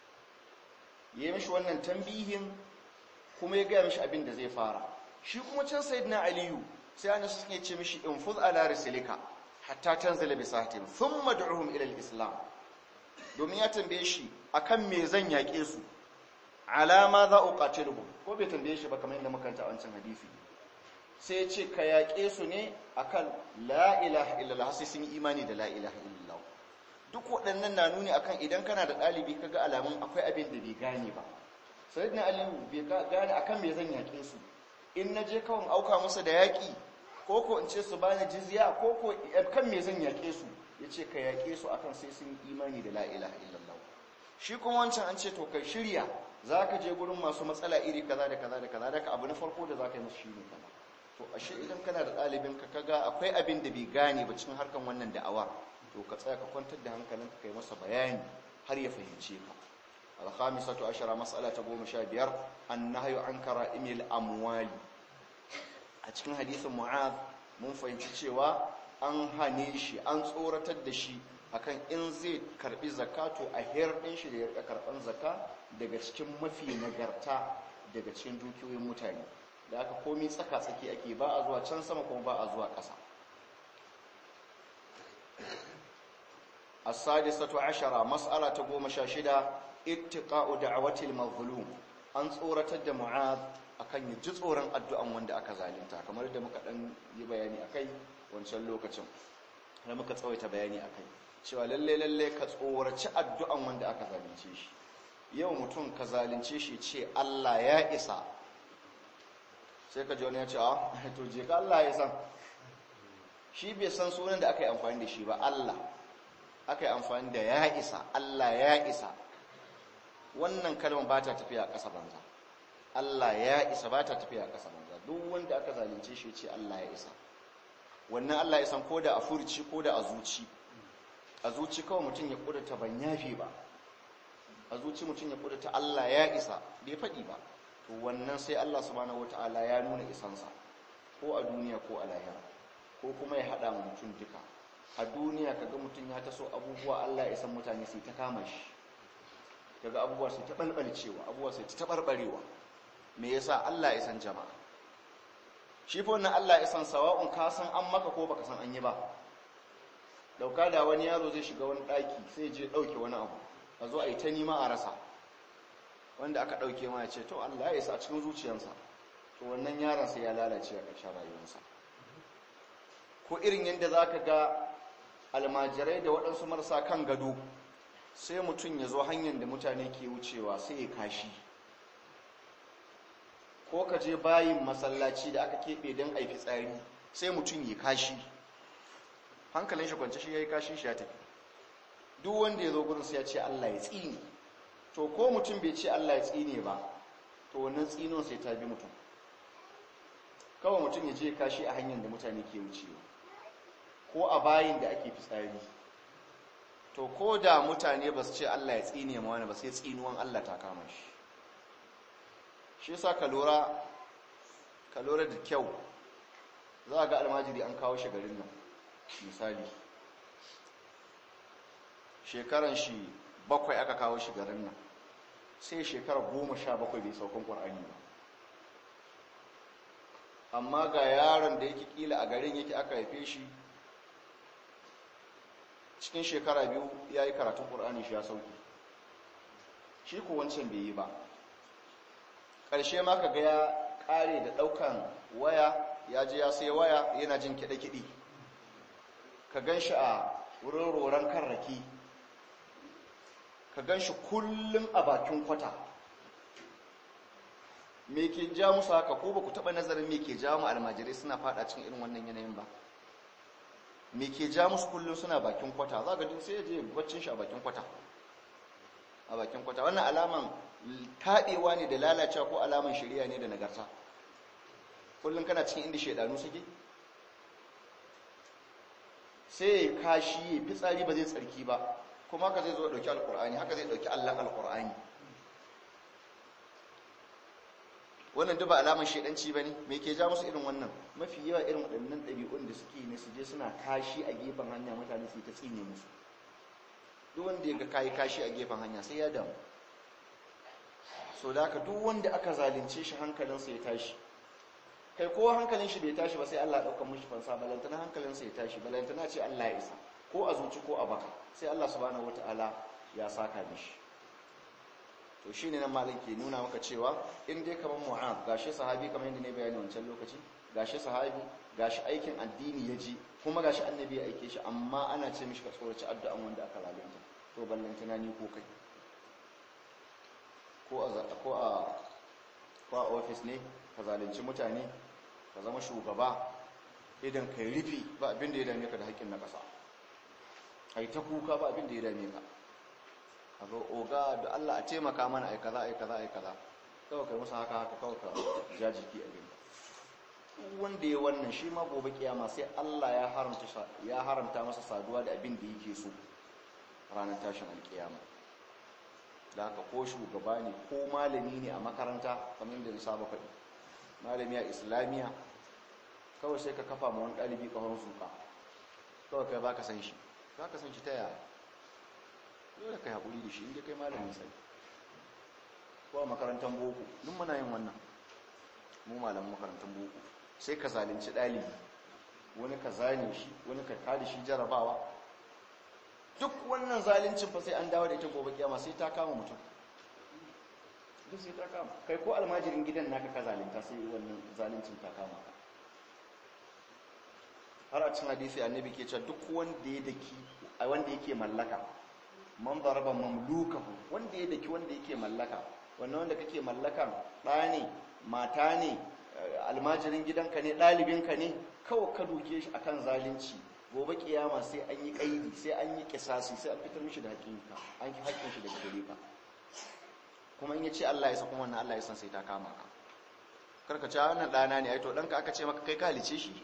yayi mishi wannan tambihin kuma ya ga mishi abin da zai fara shi kuma can sayyidina aliyu sai an suke ce mishi infuz ala risalika hatta tanzila bi sahatin thumma da'uhum ila alislam domin ya tambaye shi akan me zan yake su alama za uqatiluhum ko bai tambaye shi ba kamar yadda muka a wancan hadisi sai ce ka yaƙe su ne akan la ilaha illallah sai sun yi imani da la ilaha illallah duk waɗannan na nuni akan idan kana da ɗalibi ka ga alamun akwai abin da bai gane ba sai na aliyu bai gane akan me zan yaƙe su in na je kawai auka musu da yaƙi ko ko in ce su bani jizya ko ko kan me zan yaƙe su ya ce ka yaƙe su akan sai sun yi imani da la ilaha illallah shi kuma wancan an ce to kai shirya za ka je gurin masu matsala iri kaza da kaza da kaza da abu na farko da za ka yi musu shi ne kaza to ashe idan kana da ɗalibin ka kaga akwai abin da bai gane ba cikin harkan wannan da'awar to ka tsaya ka kwantar da hankalin ka kai masa bayani har ya fahimce ka al-khamisatu ashara mas'ala ta goma sha biyar annahyu an kara'imil amwali a cikin hadisin mu'az mun fahimci cewa an hane shi an tsoratar da shi akan in zai karbi zakato a hirɗin shi da ya karban zaka daga cikin mafi nagarta daga cikin dukiyoyin mutane da aka komi tsaka-tsaki ake ba a zuwa can sama kuma ba a zuwa ƙasa as-sadisatu ashara mas'ala ta goma sha shida ittiqa'u da'awatil mazlum an tsoratar da mu'az akan ya ji tsoron addu'an wanda aka zalunta kamar da muka dan yi bayani akai wancan lokacin da muka tsawaita bayani akai cewa lalle lalle ka tsoraci addu'an wanda aka zalunce shi yau mutum ka zalunce shi ce Allah ya isa sai ka ji wani ya ce a to je ka Allah ya san shi bai san sunan da aka yi amfani da shi ba Allah aka yi amfani da ya isa Allah ya isa wannan kalmar ba ta tafiya a ƙasa banza Allah ya isa ba ta tafiya a ƙasa banza duk wanda aka zalunce shi ce Allah ya isa wannan Allah ya san ko da a furci ko da a zuci a zuci kawai mutum ya ƙudurta ban yafe ba a zuci mutum ya kudurta Allah ya isa bai faɗi ba to wannan sai Allah subhanahu wataala ya nuna isansa ko a duniya ko a lahira ko kuma ya haɗa mutum duka a duniya kaga mutum ya taso abubuwa Allah ya san mutane sai ta kama shi kaga abubuwa sai ta balbalcewa abubuwa sai ta tabarbarewa me yasa Allah ya san jama'a shi fa wannan Allah ya san sawa'un ka san an maka ko baka san an yi ba dauka da wani yaro zai shiga wani daki sai je dauke wani abu a zo a yi ta nima a rasa wanda aka dauke ma ya ce to Allah ya isa a cikin zuciyarsa to wannan yaron sai ya lalace a ƙarshen rayuwarsa ko irin yadda zaka ga almajirai da waɗansu marasa kan gado sai mutum ya zo hanyar da mutane ke wucewa sai ya kashi ko ka je bayin masallaci da aka keɓe don aifi tsari sai mutum ya kashi hankalin shi kwanci shi ya yi kashi shi ya tafi duk wanda ya zo gudun sai ya ce Allah ya tsine to ko mutum bai ce Allah ya tsine ba to wannan tsinon sai ta bi mutum kawai mutum ya je kashi a hanyar da mutane ke wucewa ko a bayin da ake fitsari to ko da mutane ba su ce Allah ya tsine ma wani ba sai tsinuwan Allah ta kama shi shi yasa ka lura ka lura da kyau za ga almajiri an kawo shi garin nan misali shekaran shi bakwai aka kawo shi garin nan sai shekara goma sha bakwai bai saukan ƙwar'ani ba amma ga yaron da yake kila a garin yake aka haife shi cikin shekara biyu ya yi karatun ƙur'ani shi ya sauki shi ko wancan bai yi ba ƙarshe ma ka ga ya ƙare da ɗaukan waya ya je ya sai waya yana jin kiɗe-kiɗi ka gan shi a wurin roron kan rake ka gan shi kullum a bakin kwata me ke ja musu haka ko ba ku taɓa nazarin me ke ja mu almajirai suna faɗa cikin irin wannan yanayin ba me ke ja musu kullum suna bakin kwata za ga sai ya je baccin shi a bakin kwata a bakin kwata wannan alaman taɗewa ne da lalacewa ko alaman shari'a ne da nagarta kullum kana cikin inda shaidanu suke sai ya kashi ya fitsari ba zai tsarki ba kuma haka zai zo ɗauki alkur'ani haka zai ɗauki allon alkur'ani wannan duba alaman shaidanci ba ne mai ke ja musu irin wannan mafi yawa irin waɗannan ɗabi'un da suke ne su je suna kashi a gefen hanya mutane su yi ta tsine musu duk wanda ya ga kayi kashi a gefen hanya sai ya damu so da haka duk wanda aka zalunce shi hankalinsa ya tashi kai ko hankalin shi bai tashi ba sai Allah ɗaukar mishi fansa balantana hankalinsa ya tashi balantana ce Allah ya isa ko a zuci ko a baka sai Allah subhanahu wataala ya saka mishi to shine nan malam ke nuna maka cewa in dai kamar mu'ad gashi sahabi kamar yadda ne bayani wancan lokaci gashi sahabi gashi aikin addini ya ji kuma gashi annabi ya aike shi amma ana ce mishi ka tsoraci addu'an wanda aka zalunta to ballantana ni ko kai ko a ko a ko a office ne ka zalunci mutane ka zama shugaba idan kai rufi ba abin da ya dame ka da haƙƙin na ƙasa kai ta kuka ba abin da ya dame ka a ga oga da Allah a taimaka mana ai kaza ai kaza ai kaza kawai kai musu haka haka kawai ka ja jiki a gani wanda ya wannan shi ma gobe kiyama sai Allah ya haramta ya haramta masa saduwa da abin da yake so ranar tashin alkiyama da haka ko shugaba ne ko malami ne a makaranta kamar da na saba faɗi malami a islamiyya kawai sai ka kafa ma wani ɗalibi ƙahon suka kawai kai ba ka san shi ba ka san shi ta yaya dole kai haƙuri da shi inda kai malamin sai ko a makarantar boko duk muna yin wannan mu malamin makarantar boko sai ka zalunci ɗalibi wani ka zane shi wani ka kada shi jarabawa duk wannan zaluncin fa sai an dawo da ita gobe kiyama sai ta kama mutum duk sai ta kama kai ko almajirin gidan naka ka zalunta sai wannan zaluncin ta kama ka har a cin hadisi annabi ke cewa duk wanda ya daki wanda yake mallaka man daraba mamlukahu wanda ya daki wanda yake mallaka wannan wanda kake mallakan ɗa ne mata ne almajirin gidanka ne ɗalibinka ne kawai ka duke shi akan zalunci gobe kiyama sai an yi kaidi sai an yi kisasi sai an fitar mishi da hakinka an ki hakkin shi daga gare ka kuma in yace Allah ya san kuma wannan Allah ya san sai ta kama ka karka ce wannan dana ne ai to danka aka ce maka kai ka halice shi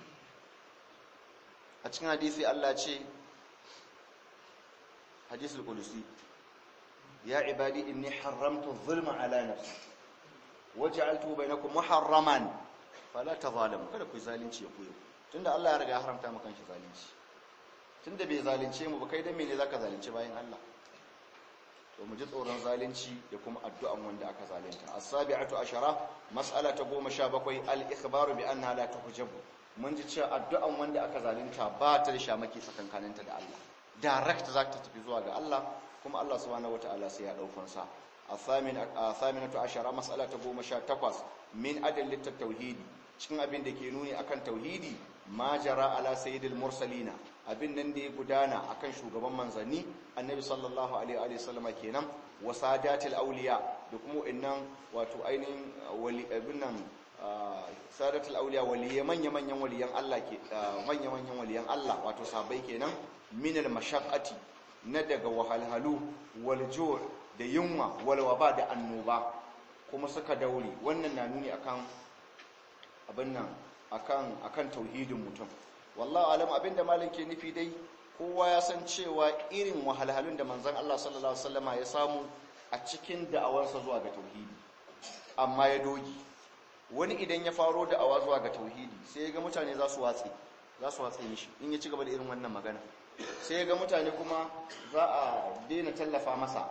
a cikin hadisi Allah ce hadisul qudusi ya ibadi inni haramtu zulma ala nafsi waj'altu bainakum muharraman fala tazalimu kada ku zalunci ya koyo tunda Allah ya riga ya haramta maka shi zalunci tunda bai zalunce mu ba kai dan mene zaka zalunci bayan Allah to mu ji tsoron zalunci da kuma addu'an wanda aka zalunta as-sabi'atu ashara mas'ala ta 17 al-ikhbaru bi anna la tuhjabu mun ji cewa addu'an wanda aka zalunta ba ta da shamaki tsakankaninta da Allah direct za ta tafi zuwa ga Allah kuma Allah subhanahu wataala sai ya daukar sa الثامنة عشرة مسألة قوم تقص من أدلة التوحيد cikin abin da ke nuni akan tauhidi ma jara ala sayyidil mursalina abin nan da ya gudana akan shugaban manzanni annabi sallallahu alaihi wa sallama kenan wa sadatil awliya da kuma innan wato ainihin wali abin nan sadatul awliya waliyan manya manyan waliyan Allah ke manya manyan waliyan Allah wato sabai kenan min al mashaqqati na daga wahalhalu wal ju' da yunwa wal waba da annoba kuma suka daure wannan na nuni akan abin nan akan akan tauhidin mutum wallahi alam abinda malam ke nufi dai kowa ya san cewa irin wahalhalun da manzon Allah sallallahu alaihi wasallama ya samu a cikin da'awarsa zuwa ga tauhidi amma ya dogi wani idan ya faro da'awa zuwa ga tauhidi sai ya ga mutane za su watse za su watse mishi in ya ci gaba da irin wannan magana sai ya ga mutane kuma za a daina tallafa masa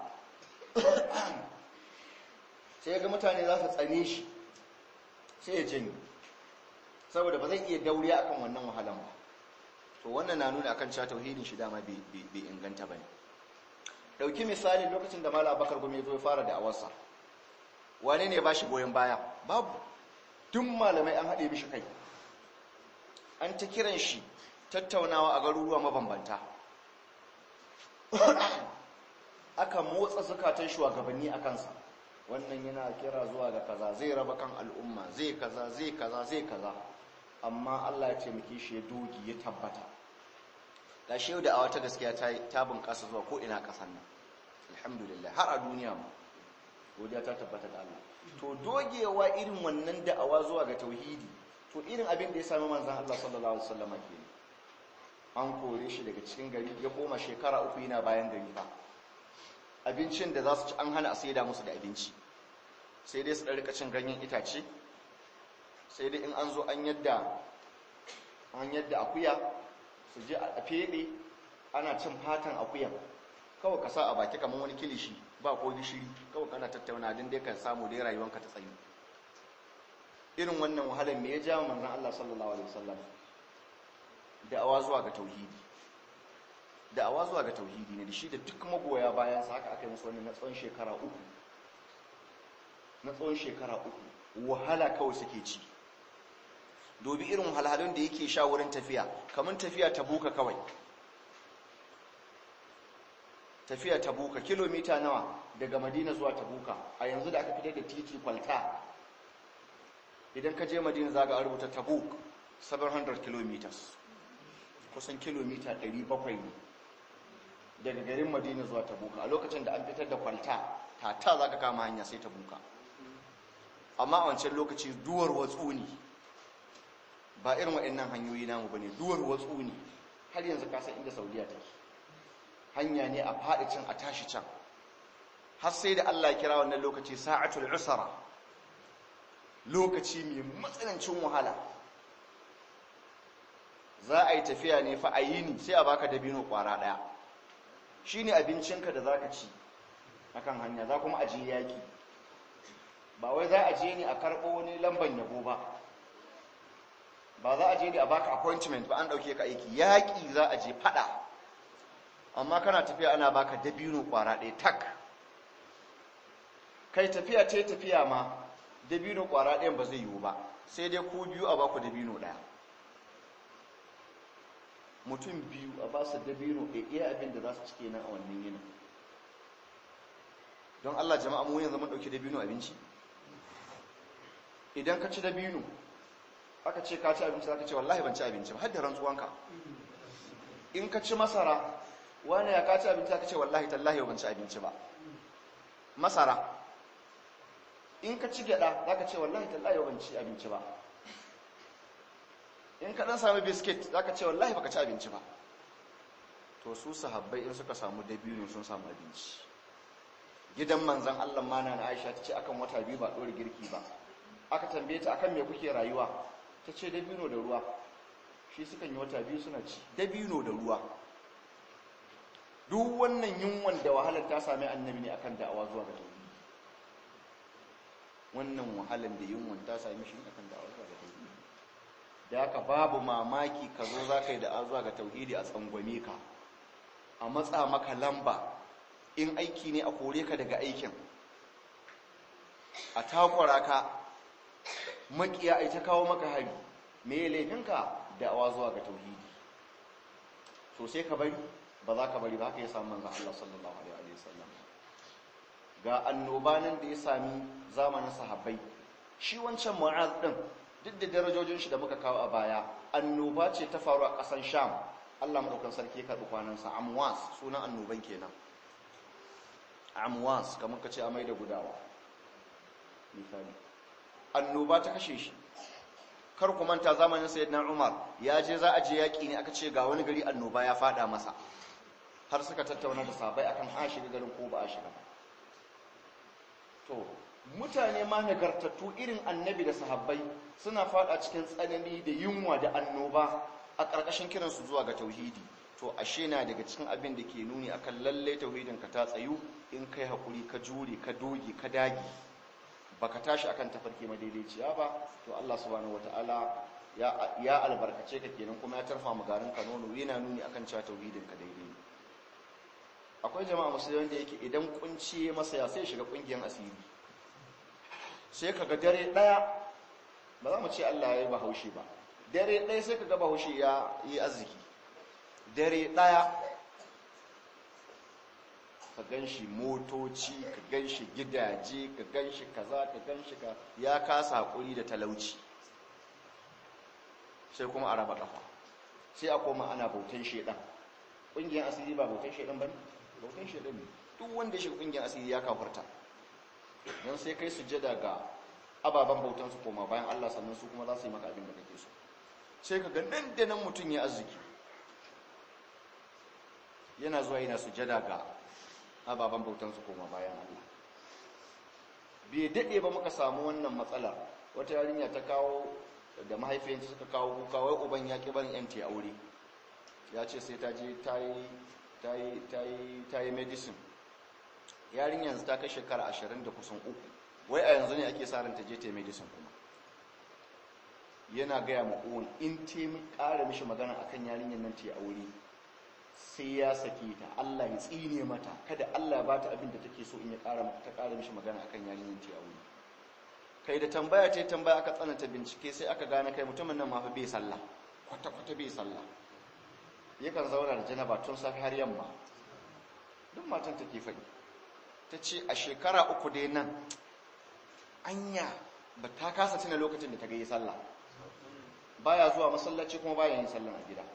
sai ya ga mutane za su tsane shi sai ya janye saboda ba zai iya dauriya akan wannan wahalan ba to wannan na nuna akan cewa tauhidin shi dama bai inganta bane dauki misali lokacin da malam bakar gome zo ya fara da awarsa wane ne ba shi goyon baya babu duk malamai an haɗe mishi kai an ta kiran shi tattaunawa a garuruwa mabambanta aka motsa zukatan shugabanni a kansa wannan yana kira zuwa ga kaza zai raba kan al'umma zai kaza zai kaza zai kaza amma Allah ya taimake shi ya dogi ya tabbata da shi da awa ta gaskiya ta ta bunƙasa zuwa ko ina ƙasar nan alhamdulillah har a duniya ma godiya ta tabbata da Allah to dogewa irin wannan da'awa zuwa ga tauhidi to irin abin da ya sami manzon Allah sallallahu alaihi wasallam ke an kore shi daga cikin gari ya koma shekara uku yana bayan gari fa abincin da za su ci an hana a saida musu da abinci sai dai su ɗarika cin ganyen itace sai dai in an zo an yadda an yadda akuya su je a feɗe ana cin fatan akuyan kawai ka sa a baki kamar wani kilishi ba ko gishiri kawai kana tattauna din dai ka samu dai rayuwanka ta tsayi irin wannan wahalar me ya ja manzon Allah sallallahu alaihi wasallam da'awa zuwa ga tauhidi da'awa zuwa ga tauhidi ne da shi da duk magoya bayan sa haka aka yi musu wani na tsawon shekara uku na tsawon shekara uku wahala kawai suke ci dobi irin wahalhalun da yake sha wurin tafiya kamar tafiya ta buka kawai tafiya ta buka kilomita nawa daga madina zuwa ta buka a yanzu da aka fitar da titi kwalta idan ka je madina za ga rubuta tabuk 700 kilometers kusan kilomita 700 ne daga garin madina zuwa tabuka a lokacin da an fitar da kwalta tata za ka kama hanya sai tabuka amma a wancan lokaci duwar watsu ne ba irin waɗannan hanyoyi namu ba ne duwar watsu ne har yanzu kasan inda saudiya take hanya ne a faɗi can a tashi can har sai da allah kira wannan lokaci sa'atul usara lokaci mai matsanancin wahala za a yi tafiya ne fa a yini sai a baka dabino kwara ɗaya shi ne abincinka da za ka ci akan hanya za kuma ajiye yaƙi ba wai za a je ne a karɓo wani lamban yabo ba ba za a je ne a baka appointment ba an ɗauke ka aiki yaƙi za a je faɗa amma kana tafiya ana baka dabino kwara ɗaya tak kai tafiya ta tafiya ma dabino kwara ɗayan ba zai yiwu ba sai dai ku biyu a baku dabino ɗaya mutum biyu a ba su dabino a iya abin da za su cike nan a wannan yinin don Allah jama'a mu yanzu mun dauki dabino abinci idan ka ci dabino aka ce ka ci abinci zaka ce wallahi ban ci abinci ba har da rantsuwanka in ka ci masara wani ya ka ci abinci zaka ce wallahi tallahi ban ci abinci ba masara in ka ci gyada zaka ce wallahi tallahi ban ci abinci ba in ka dan sami biskit zaka ce wallahi baka ci abinci ba to su sahabbai in suka samu dabino sun samu abinci gidan manzan Allah mana na Aisha ta ce akan wata biyu ba ɗori girki ba aka tambaye ta akan me kuke rayuwa ta ce dabino da ruwa shi sukan yi wata biyu suna ci dabino da ruwa duk wannan yunwan da wahalar ta sami annabi ne akan da'awa zuwa ga tauhidi wannan wahalar da yunwan ta sami shi akan da'awa zuwa ga tauhidi da haka babu mamaki ka zo za ka yi da'awa zuwa ga tauhidi a tsangwame ka a matsa maka lamba in aiki ne a kore ka daga aikin a takwara ka makiya ai ta kawo maka hari me laifinka da'awa zuwa ga tauhidi to sai ka bari ba za ka bari ba haka ya samu manzan Allah sallallahu alaihi wasallam ga annoba nan da ya sami zamanin sahabbai shi wancan mu'az din duk da darajojin shi da muka kawo a baya annoba ce ta faru a ƙasan sham Allah madaukan sarki ya karɓi kwanansa amwas sunan annoban kenan amwas kamar ka ce amai da gudawa misali annoba ta kashe shi kar ku manta zamanin sayyidina Umar ya je za a je yaki ne aka ce ga wani gari annoba ya fada masa har suka tattauna da sabai akan a shiga garin ko ba a shiga ba to mutane ma nagartattu irin annabi da sahabbai suna fada cikin tsanani da yunwa da annoba a ƙarƙashin kiransu zuwa ga tauhidi to ashe na daga cikin abin da ke nuni akan lalle tauhidin ka ta tsayu in kai hakuri ka jure ka doge ka dage baka tashi akan tafarki madaidaiciya ba to Allah subhanahu wataala ya ya albarkace ka kenan kuma ya tarfa mu garin ka nono yana nuni akan cewa tauhidin ka daidai akwai jama'a musulmi da yake idan kunci ya masa ya sai shiga kungiyar asiri sai kaga dare daya ba za mu ce Allah ya yi bahaushe ba dare daya sai kaga bahaushe ya yi arziki dare daya ka gan shi motoci ka gan shi gidaje ka gan shi kaza ka gan shi ka ya kasa hakuri da talauci sai kuma a raba kafa sai a koma ana bautan shedan ƙungiyar asiri ba bautan shedan ba ne bautan shedan ne duk wanda ya shiga ƙungiyar asiri ya kafarta don sai kai sujjada ga ababen bautan su koma bayan Allah sannan su kuma za su yi maka abin da kake so sai ka ga nan da nan mutum ya arziki yana zuwa yana sujjada ga ababen bautansu koma bayan Allah bai daɗe ba muka samu wannan matsalar wata yarinya ta kawo da mahaifiyarta suka kawo kuka wai uban ya ƙi barin yanti aure ya ce sai ta je ta yi medicine yarinyar ta kai shekara ashirin da kusan uku wai a yanzu ne ake sa ran ta je ta yi medicine kuma yana gaya ma uwan in ta ƙara mishi magana akan yarinyar nan ta yi aure sai ya sake ta Allah ya tsine mata kada Allah ya bata abin da take so in ya ƙara ta ƙara mishi magana akan yarinyar ta aure kai da tambaya ce tambaya aka tsananta bincike sai aka gane kai mutumin nan ma fa bai sallah kwata kwata bai sallah yakan zauna da janaba tun safi har yamma duk matan take faɗi ta ce a shekara uku dai nan anya ba ta kasa tuna lokacin da ta ga yi sallah baya zuwa masallaci kuma baya yin sallah a gida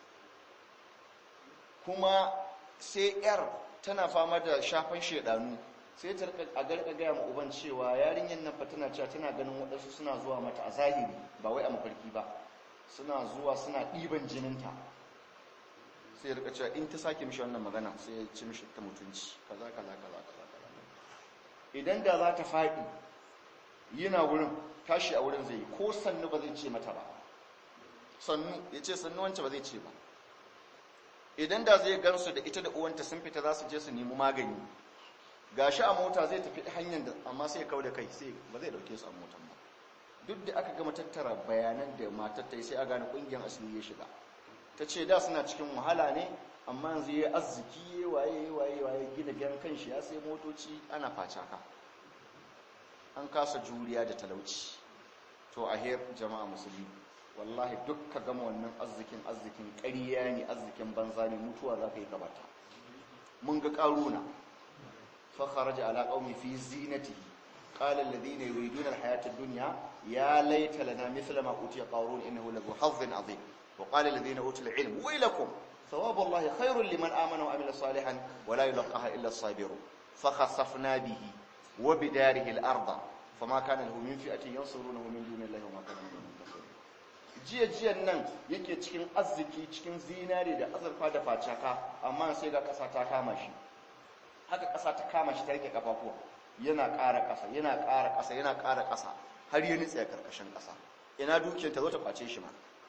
kuma sai yar tana fama da shafan shedanu sai ta a garka gaya ma uban cewa yarinyar nan fa tana cewa tana ganin waɗansu suna zuwa mata a zahiri ba wai a mafarki ba suna zuwa suna ɗiban jininta sai rika cewa in ta sake mishi wannan magana sai ya ci mishi ta mutunci kaza kaza kaza kaza kaza idan da za ta faɗi yana wurin tashi a wurin zai ko sannu ba zai ce mata ba sannu ya ce sannu wancan ba zai ce ba idan da zai gansu da ita da uwanta sun fita za su je su nemi magani gashi a mota zai tafi hanyar da amma sai kau da kai sai ba zai dauke su a motan ba duk da aka gama tattara bayanan da matar ta yi sai a gane kungiyar asiri ya shiga ta ce da suna cikin wahala ne amma yanzu ya arziki ya waye waye waye gina gidan kanshi ya sai motoci ana facaka an kasa juriya da talauci to a her jama'a musulmi wallahi duk ka gama wannan arzikin arzikin ƙarya ne arzikin banza ne mutuwa za ka yi gabata mun ga ƙaruna fa kharaja ala qaumi fi zinatihi qala alladhina yuriduna alhayata ad-dunya ya laita lana mithla ma utiya qarun innahu lahu hazzin azim wa qala alladhina utul ilm waylakum thawabu allahi khairun liman amana wa amila salihan wa la yulqaha illa as-sabirun fa khasafna bihi wa bidarihi al-ardh fama kana lahu min fi'atin yansurunahu min dunillahi wa ma kana min jiya-jiyan nan yake cikin arziki cikin zinare da azurfa da facaka amma sai ga ƙasa ta kama shi haka ƙasa ta kama shi ta rike kafafuwa yana ƙara ƙasa yana ƙara ƙasa yana ƙara ƙasa har yi nitsa karkashin ƙasa ina dukiyar ta zo ta kwace shi ma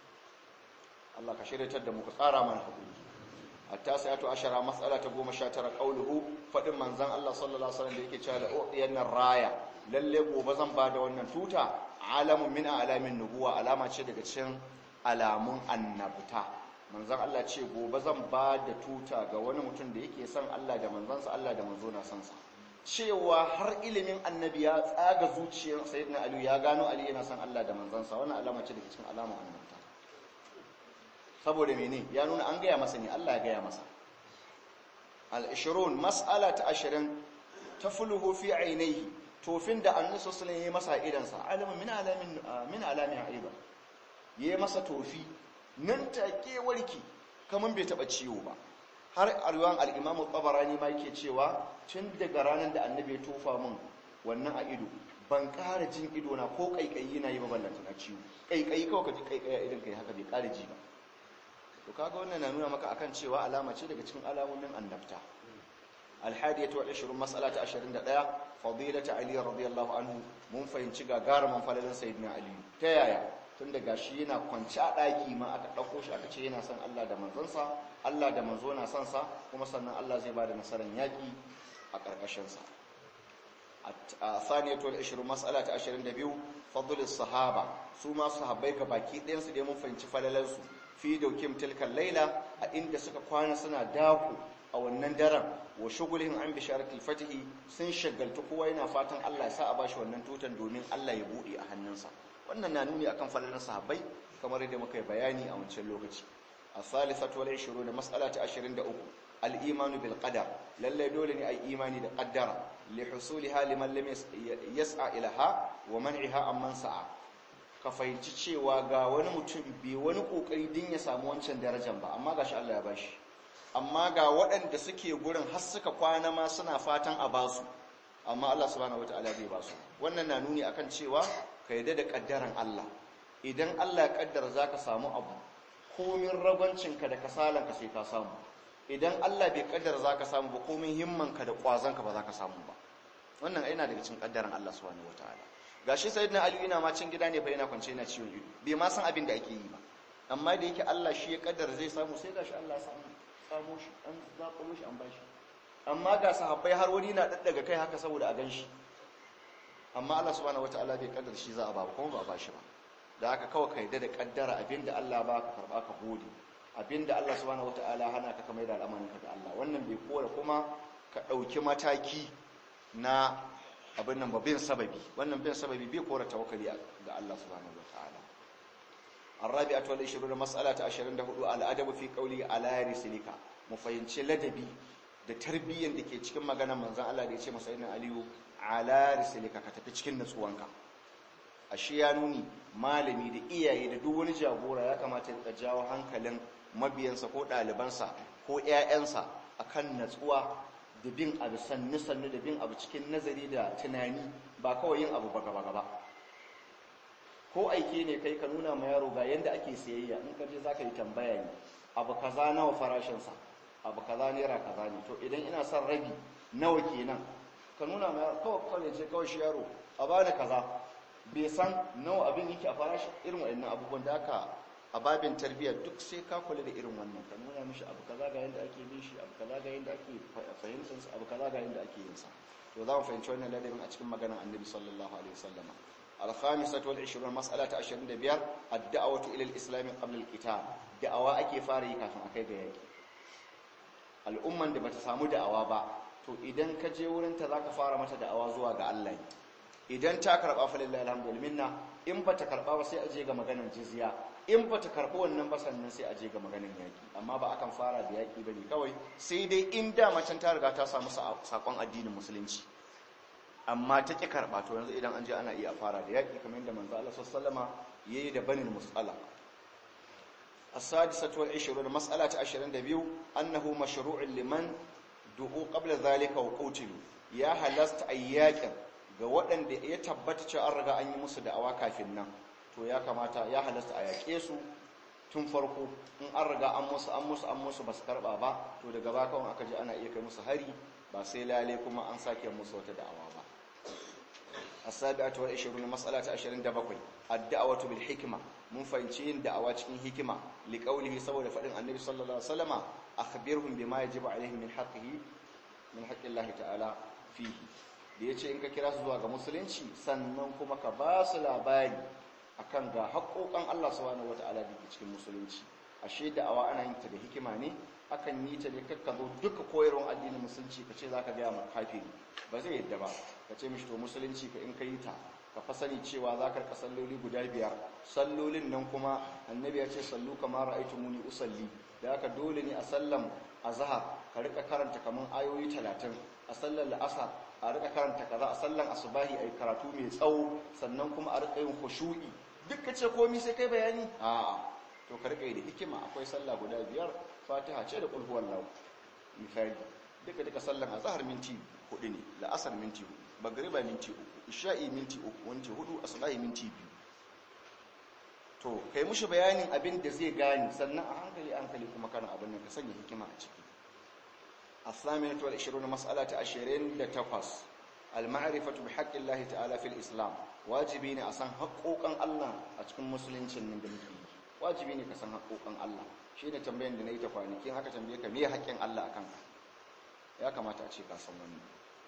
Allah ka shiryatar da mu ka tsara mana hakuri hatta sai to ashara mas'ala ta 19 qauluhu fadin manzon Allah sallallahu alaihi wasallam da yake cewa la uqiyanna raya lalle gobe zan bada wannan tuta alamun min alamin nubuwa alama ce daga cikin alamun annabta manzon Allah ce gobe zan bada tuta ga wani mutum da yake son Allah da manzansa Allah da manzo na son sa cewa har ilimin annabi ya tsaga zuciyar sayyidina Ali ya gano Ali yana son Allah da manzansa wannan alama ce daga cikin alamun annabta saboda mene ya nuna an gaya masa ne Allah ya gaya masa al-20 mas'ala ta 20 tafluhu fi ainihi tofin da annabi sallallahu alaihi wasallam masa idansa alamun min alamin min alamin aiba yayi masa tofi nan take warki kaman bai taba ciwo ba har arwan al-imam tabarani ma yake cewa tun daga ranar da annabi ya tofa min wannan a ido ban ƙara jin ido na ko kaikayi na yi ba ballanta na ciwo kaikayi kawai ka ji kaikayi a idan kai haka bai ƙara ji ba to kaga wannan na nuna maka akan cewa alama ce daga cikin alamomin annabta alhadiyatu wal 20 mas'ala ta 21 fadilatu ali radiyallahu anhu mun fahimci gagarumin falalin sayyidina ali ta yaya tun daga shi yana kwanci a daki ma aka dauko shi aka ce yana son Allah da manzonsa Allah da manzo na son sa kuma sannan Allah zai bada nasarar yaki a karkashin sa الثانية والعشرون مسألة عشرين دبيو فضل الصحابة سوما صحابي كباكي دين سدي mun fahimci falalansu fi daukim tilkan laila a inda suka kwana suna daku a wannan daren wa shugulhin an bisharatul fatihi sun shagaltu kowa yana fatan Allah ya sa a bashi wannan tutan domin Allah ya bude a hannunsa wannan na nuni akan falalan sahabbai kamar yadda muka yi bayani a wancan lokaci الثالثة والعشرون مسألة عشرين دقوق الإيمان بالقدر للا دولني أي إيماني دا قدر لحصولها لمن لم يسعى إلها ومنعها أمن سعى كفاينci cewa ga wani mutum bai wani kokari din ya samu wancan darajar ba amma gashi Allah ya bashi amma ga waɗanda suke gurin har suka kwana ma suna fatan a basu amma Allah subhanahu wataala bai basu wannan na nuni akan cewa ka yarda da kaddaran Allah idan Allah ya kaddara zaka samu abu komin ragwancinka da kasalanka sai ka samu idan Allah bai kaddara za ka samu ba komin himmanka da ƙwazonka ba za ka samu ba wannan aina daga cikin kaddaran Allah subhanahu wataala gashi sayyidina Ali yana ma cin gida ne fa yana kwance yana ciwon ido bai ma san abin da ake yi ba amma da yake Allah shi ya kaddara zai samu sai gashi Allah ya samu samu shi an zaɓo shi an bashi amma ga sahabbai har wani na daddaga kai haka saboda a ganshi amma Allah subhanahu wataala bai kaddara shi za a ba kuma ba a bashi ba da haka kawai ka yarda da kaddara abinda Allah ba ka karba ka gode abinda Allah subhanahu wataala hana ka kamar da al'amarinka da Allah wannan bai kora kuma ka dauki mataki na abin nan babin sababi wannan bin sababi bai kora tawakkali ga Allah subhanahu wataala الرابعه والعشرون مساله 24 الادب في قولي على رسلك mu fahimci ladabi da tarbiyyar da ke cikin maganar manzon Allah da ya ce masa ina aliyu ala risalika ka tafi cikin nutsuwanka ashe ya nuni malami da iyaye da duk wani jagora ya kamata ya jawo hankalin mabiyansa ko ɗalibansa ko 'ya'yansa akan natsuwa da bin abu sannu sannu da bin abu cikin nazari da tunani ba kawai yin abu ba gaba gaba ko aike ne kai ka nuna ma yaro ga yanda ake sayayya in ka je za ka yi tambaya ne abu kaza nawa farashinsa abu kaza naira kaza ne to idan ina son rabi nawa kenan ka nuna ma yaro kawai kawai ce kawai shi yaro a bani kaza bai san nawa abin yake a farashi irin waɗannan abubuwan da aka a babin tarbiyya duk sai ka kula da irin wannan ka nuna mishi abu kaza ga yanda ake bin shi abu kaza ga yanda ake fahimtar sa abu kaza ga yanda ake yin sa to za mu fahimci wannan ladabin a cikin maganar annabi sallallahu alaihi wasallam الخامسة والعشرون مسألة عشرين دبيار الدعوة إلى الإسلام قبل القتال دعوة أكي فاري كافن أكي بيكي الأمة da bata samu da'awa ba to idan ka je wurin ta zaka fara mata da'awa zuwa ga Allah idan ta karba fa lillahi alhamdulillah in bata karba ba sai a je ga maganar jizya in bata karbi wannan ba sannan sai a je ga maganar yaki amma ba akan fara da yaki bane kawai sai dai in da macen ta riga ta samu sakon addinin musulunci amma ta ƙi karɓa to yanzu idan an je ana iya fara da yaƙi kamar yadda manzo Allah sallama yayi da banin musala as-sadisatu wal 20 mas'ala ta 22 annahu mashru'un liman du'u qabla zalika wa qutilu ya halasta ayyakin ga waɗanda ya tabbata cewa an riga an yi musu da'awa kafin nan to ya kamata ya halasta a yaƙe su tun farko in an riga an musu an musu an musu ba su karba ba to daga baka wani aka ji ana iya kai musu hari ba sai lale kuma an sake musu wata da'awa ba as-sabi'atu wal 20 mas'ala ta 27 ad-da'watu bil hikma mun fahimci yin da'awa cikin hikima liqaulihi saboda fadin annabi sallallahu alaihi wasallama akhbirhum bima yajibu alaihim min haqqihi min haqqillahi ta'ala fihi da yace in ka kira su zuwa ga musulunci sannan kuma ka ba su labari akan ga haƙoƙan Allah subhanahu wata'ala da ke cikin musulunci ashe da'awa ana yin ta da hikima ne akan yi ta ne kakka zo duka koyarwar addinin musulunci ka ce za ka gaya ma kafiri ba zai yadda ba ka ce mishi to musulunci ka in ka yi ta ka fa sani cewa za ka rika salloli guda biyar sallolin nan kuma annabi ya ce sallu kamar ra'aytu muni usalli da haka dole ne a sallan azhar ka rika karanta kaman ayoyi talatin a sallar la'asar a rika karanta kaza a sallan asubahi ayi karatu mai tsawo sannan kuma a rika yin khushu'i duk ka ce komai sai kai bayani a'a to ka rika yi da hikima akwai sallah guda biyar fatiha ce da qul huwallahu misali duka duka sallan azhar minti hudu ne la'asar minti hudu magriba minti uku isha'i minti uku minti hudu asubahi minti biyu to kai mushi bayanin abin da zai gani sannan a hankali hankali kuma kana abin nan ka sanya hikima a ciki الثامنة والعشرون مسألة عشرين لتقص المعرفة بحق الله تعالى في الإسلام واجبين أسان حقوقا الله أتكون مسلمين من دمكي واجبين كسان حقوقا الله شين تنبين دنيا تفاني كين هكا تنبيه كمية حقين الله أكان يا كما تأتي كاسم من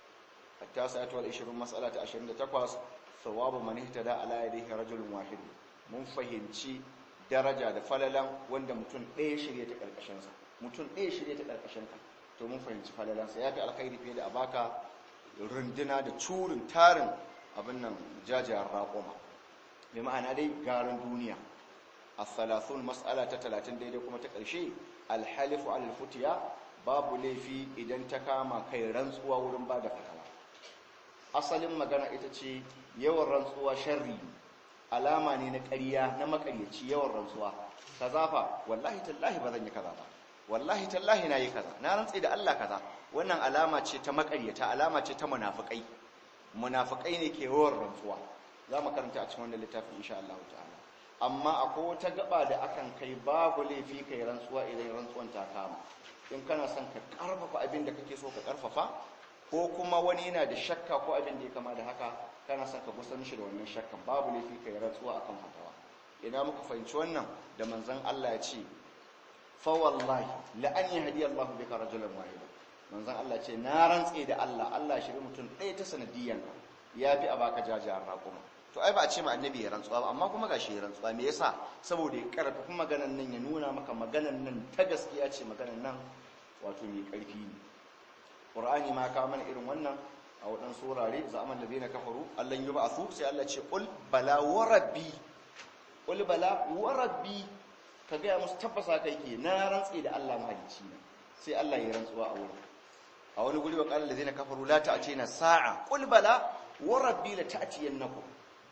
التاسعة والعشرون مسألة عشرين لتقص ثواب من اهتدى على يديه رجل واحد mun fahimci daraja da falalan wanda mutum ɗaya shirya ta ƙarƙashinsa mutum ɗaya shirya ta ƙarƙashinka to mun fahimci falalansa ya fi alkhairi fiye da a baka runduna da curin tarin abin nan jajiyar raƙoma mai ma'ana dai garin duniya a thalathun mas'ala ta talatin daidai kuma ta ƙarshe alhalifu alfutiya babu laifi idan ta kama kai rantsuwa wurin ba da fatawa asalin magana ita ce yawan rantsuwa sharri alama ne na ƙarya na makaryaci yawan rantsuwa kaza fa wallahi tallahi ba zan yi kaza ba wallahi tallahi na yi kaza na rantsi da Allah kaza wannan alama ce ta makaryata alama ce ta munafikai munafikai ne ke yawan rantsuwa za mu karanta a cikin wannan littafin insha Allah ta'ala amma akwai wata gaba da akan kai babu laifi kai rantsuwa idan rantsuwan ta kama in kana son ka karfafa abin da kake so ka karfafa ko kuma wani yana da shakka ko abin da ya kama da haka kana son ka gusa mishi da wannan shakkan babu laifi kai rantsuwa akan fatawa ina muka fahimci wannan da manzon Allah ya ce fawallahi la'an yi hadiyar Allah bika rajulan wahida manzon Allah ce na rantse da Allah Allah shiri mutum ɗaya ta sanadiyan ka ya fi a baka jajiyar raƙuma to ai ba a ce ma annabi ya rantsuwa ba amma kuma gashi ya rantsuwa me yasa saboda ya karfafi maganan nan ya nuna maka maganan nan ta gaskiya ce maganan nan wato mai ƙarfi ne qur'ani ma ka mana irin wannan a waɗansu wurare zaman da na kafaru Allah yi ba su sai Allah ce qul bala wa rabbi qul bala wa rabbi ka gaya musu tabbasa kai ke na rantse da Allah mahalicci ne sai Allah ya rantsuwa a wurin a wani guri wa qala allazina kafaru la ta'tina sa'a qul bala wa rabbi la ta'tiyannakum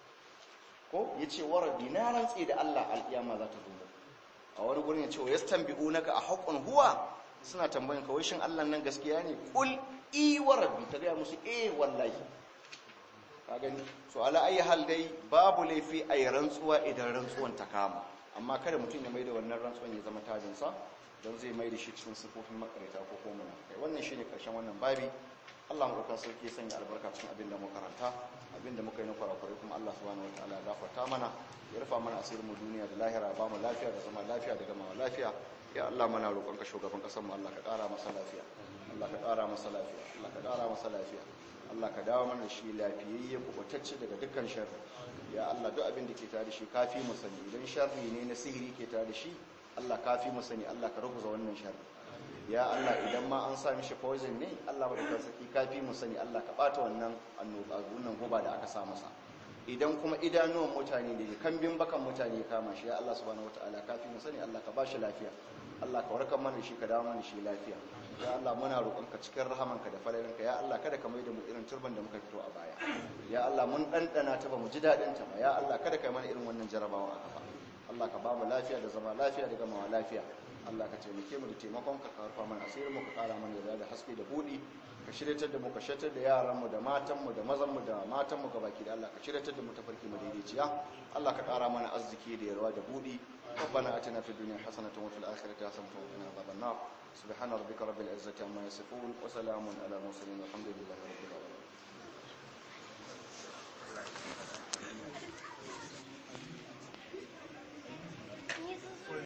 ko yace wa rabbi na rantse da Allah alkiyama za ta zo a wani gurin yace yastanbi'unaka a haqqun huwa suna tambayin ka wai shin Allah nan gaskiya ne qul i wa rabbi ka gaya musu eh wallahi ka gani so ala ayi hal dai babu laifi a rantsuwa idan rantsuwan ta kama amma kada mutum ya mai da wannan rantsuwan ya zama tajinsa don zai mai da shi cikin sifofin makarita ko kuma kai wannan shine karshen wannan babi Allah mu ɗauka sauki ya sanya albarka cikin abin da muka karanta abin da muka yi na kwarakwarai kuma Allah subhanahu wataala ya gafarta mana ya rufa mana asirin mu duniya da lahira ba mu lafiya da zama lafiya da gama lafiya ya Allah mana roƙon ka shugaban ƙasar mu Allah ka ƙara masa lafiya Allah ka ƙara masa lafiya Allah ka ƙara masa lafiya Allah ka dawo mana shi lafiyayye kubutacce daga dukkan sharri ya Allah duk abin da ke tare shi kafi mu sani idan sharri ne na sihiri ke tare shi Allah kafi mu sani Allah ka rubuta wannan sharri ya Allah idan ma an sa mishi poison ne Allah ba da saki kafi mu sani Allah ka bata wannan annoba wannan guba da aka sa masa idan kuma idanuwan mutane da kambin bakan mutane kama shi ya Allah subhanahu wataala kafi mu sani Allah ka bashi lafiya Allah ka warkar mana shi ka dawo mana shi lafiya ya Allah muna roƙonka cikin rahamanka da falalinka ya Allah kada ka mai da mu irin turban da muka fito a baya ya Allah mun ɗanɗana ta ba mu ji daɗin ta ba ya Allah kada ka yi mana irin wannan jarabawa a gaba Allah ka ba mu lafiya da zama lafiya da gamawa lafiya Allah ka taimake mu da taimakon ka karfa mana asirin mu ka kara mana da da haske da budi ka shiryatar da mu ka shiryatar da yaran mu da matan mu da mazan mu da matan mu gabaki da Allah ka shiryatar da mu ta farki madaidaiciya Allah ka kara mana arziki da yarwa da budi ربنا اتنا في الدنيا حسنه وفي الاخره حسنه وقنا عذاب النار سبحان ربك رب العزه عما يصفون وسلام على المرسلين والحمد لله رب العالمين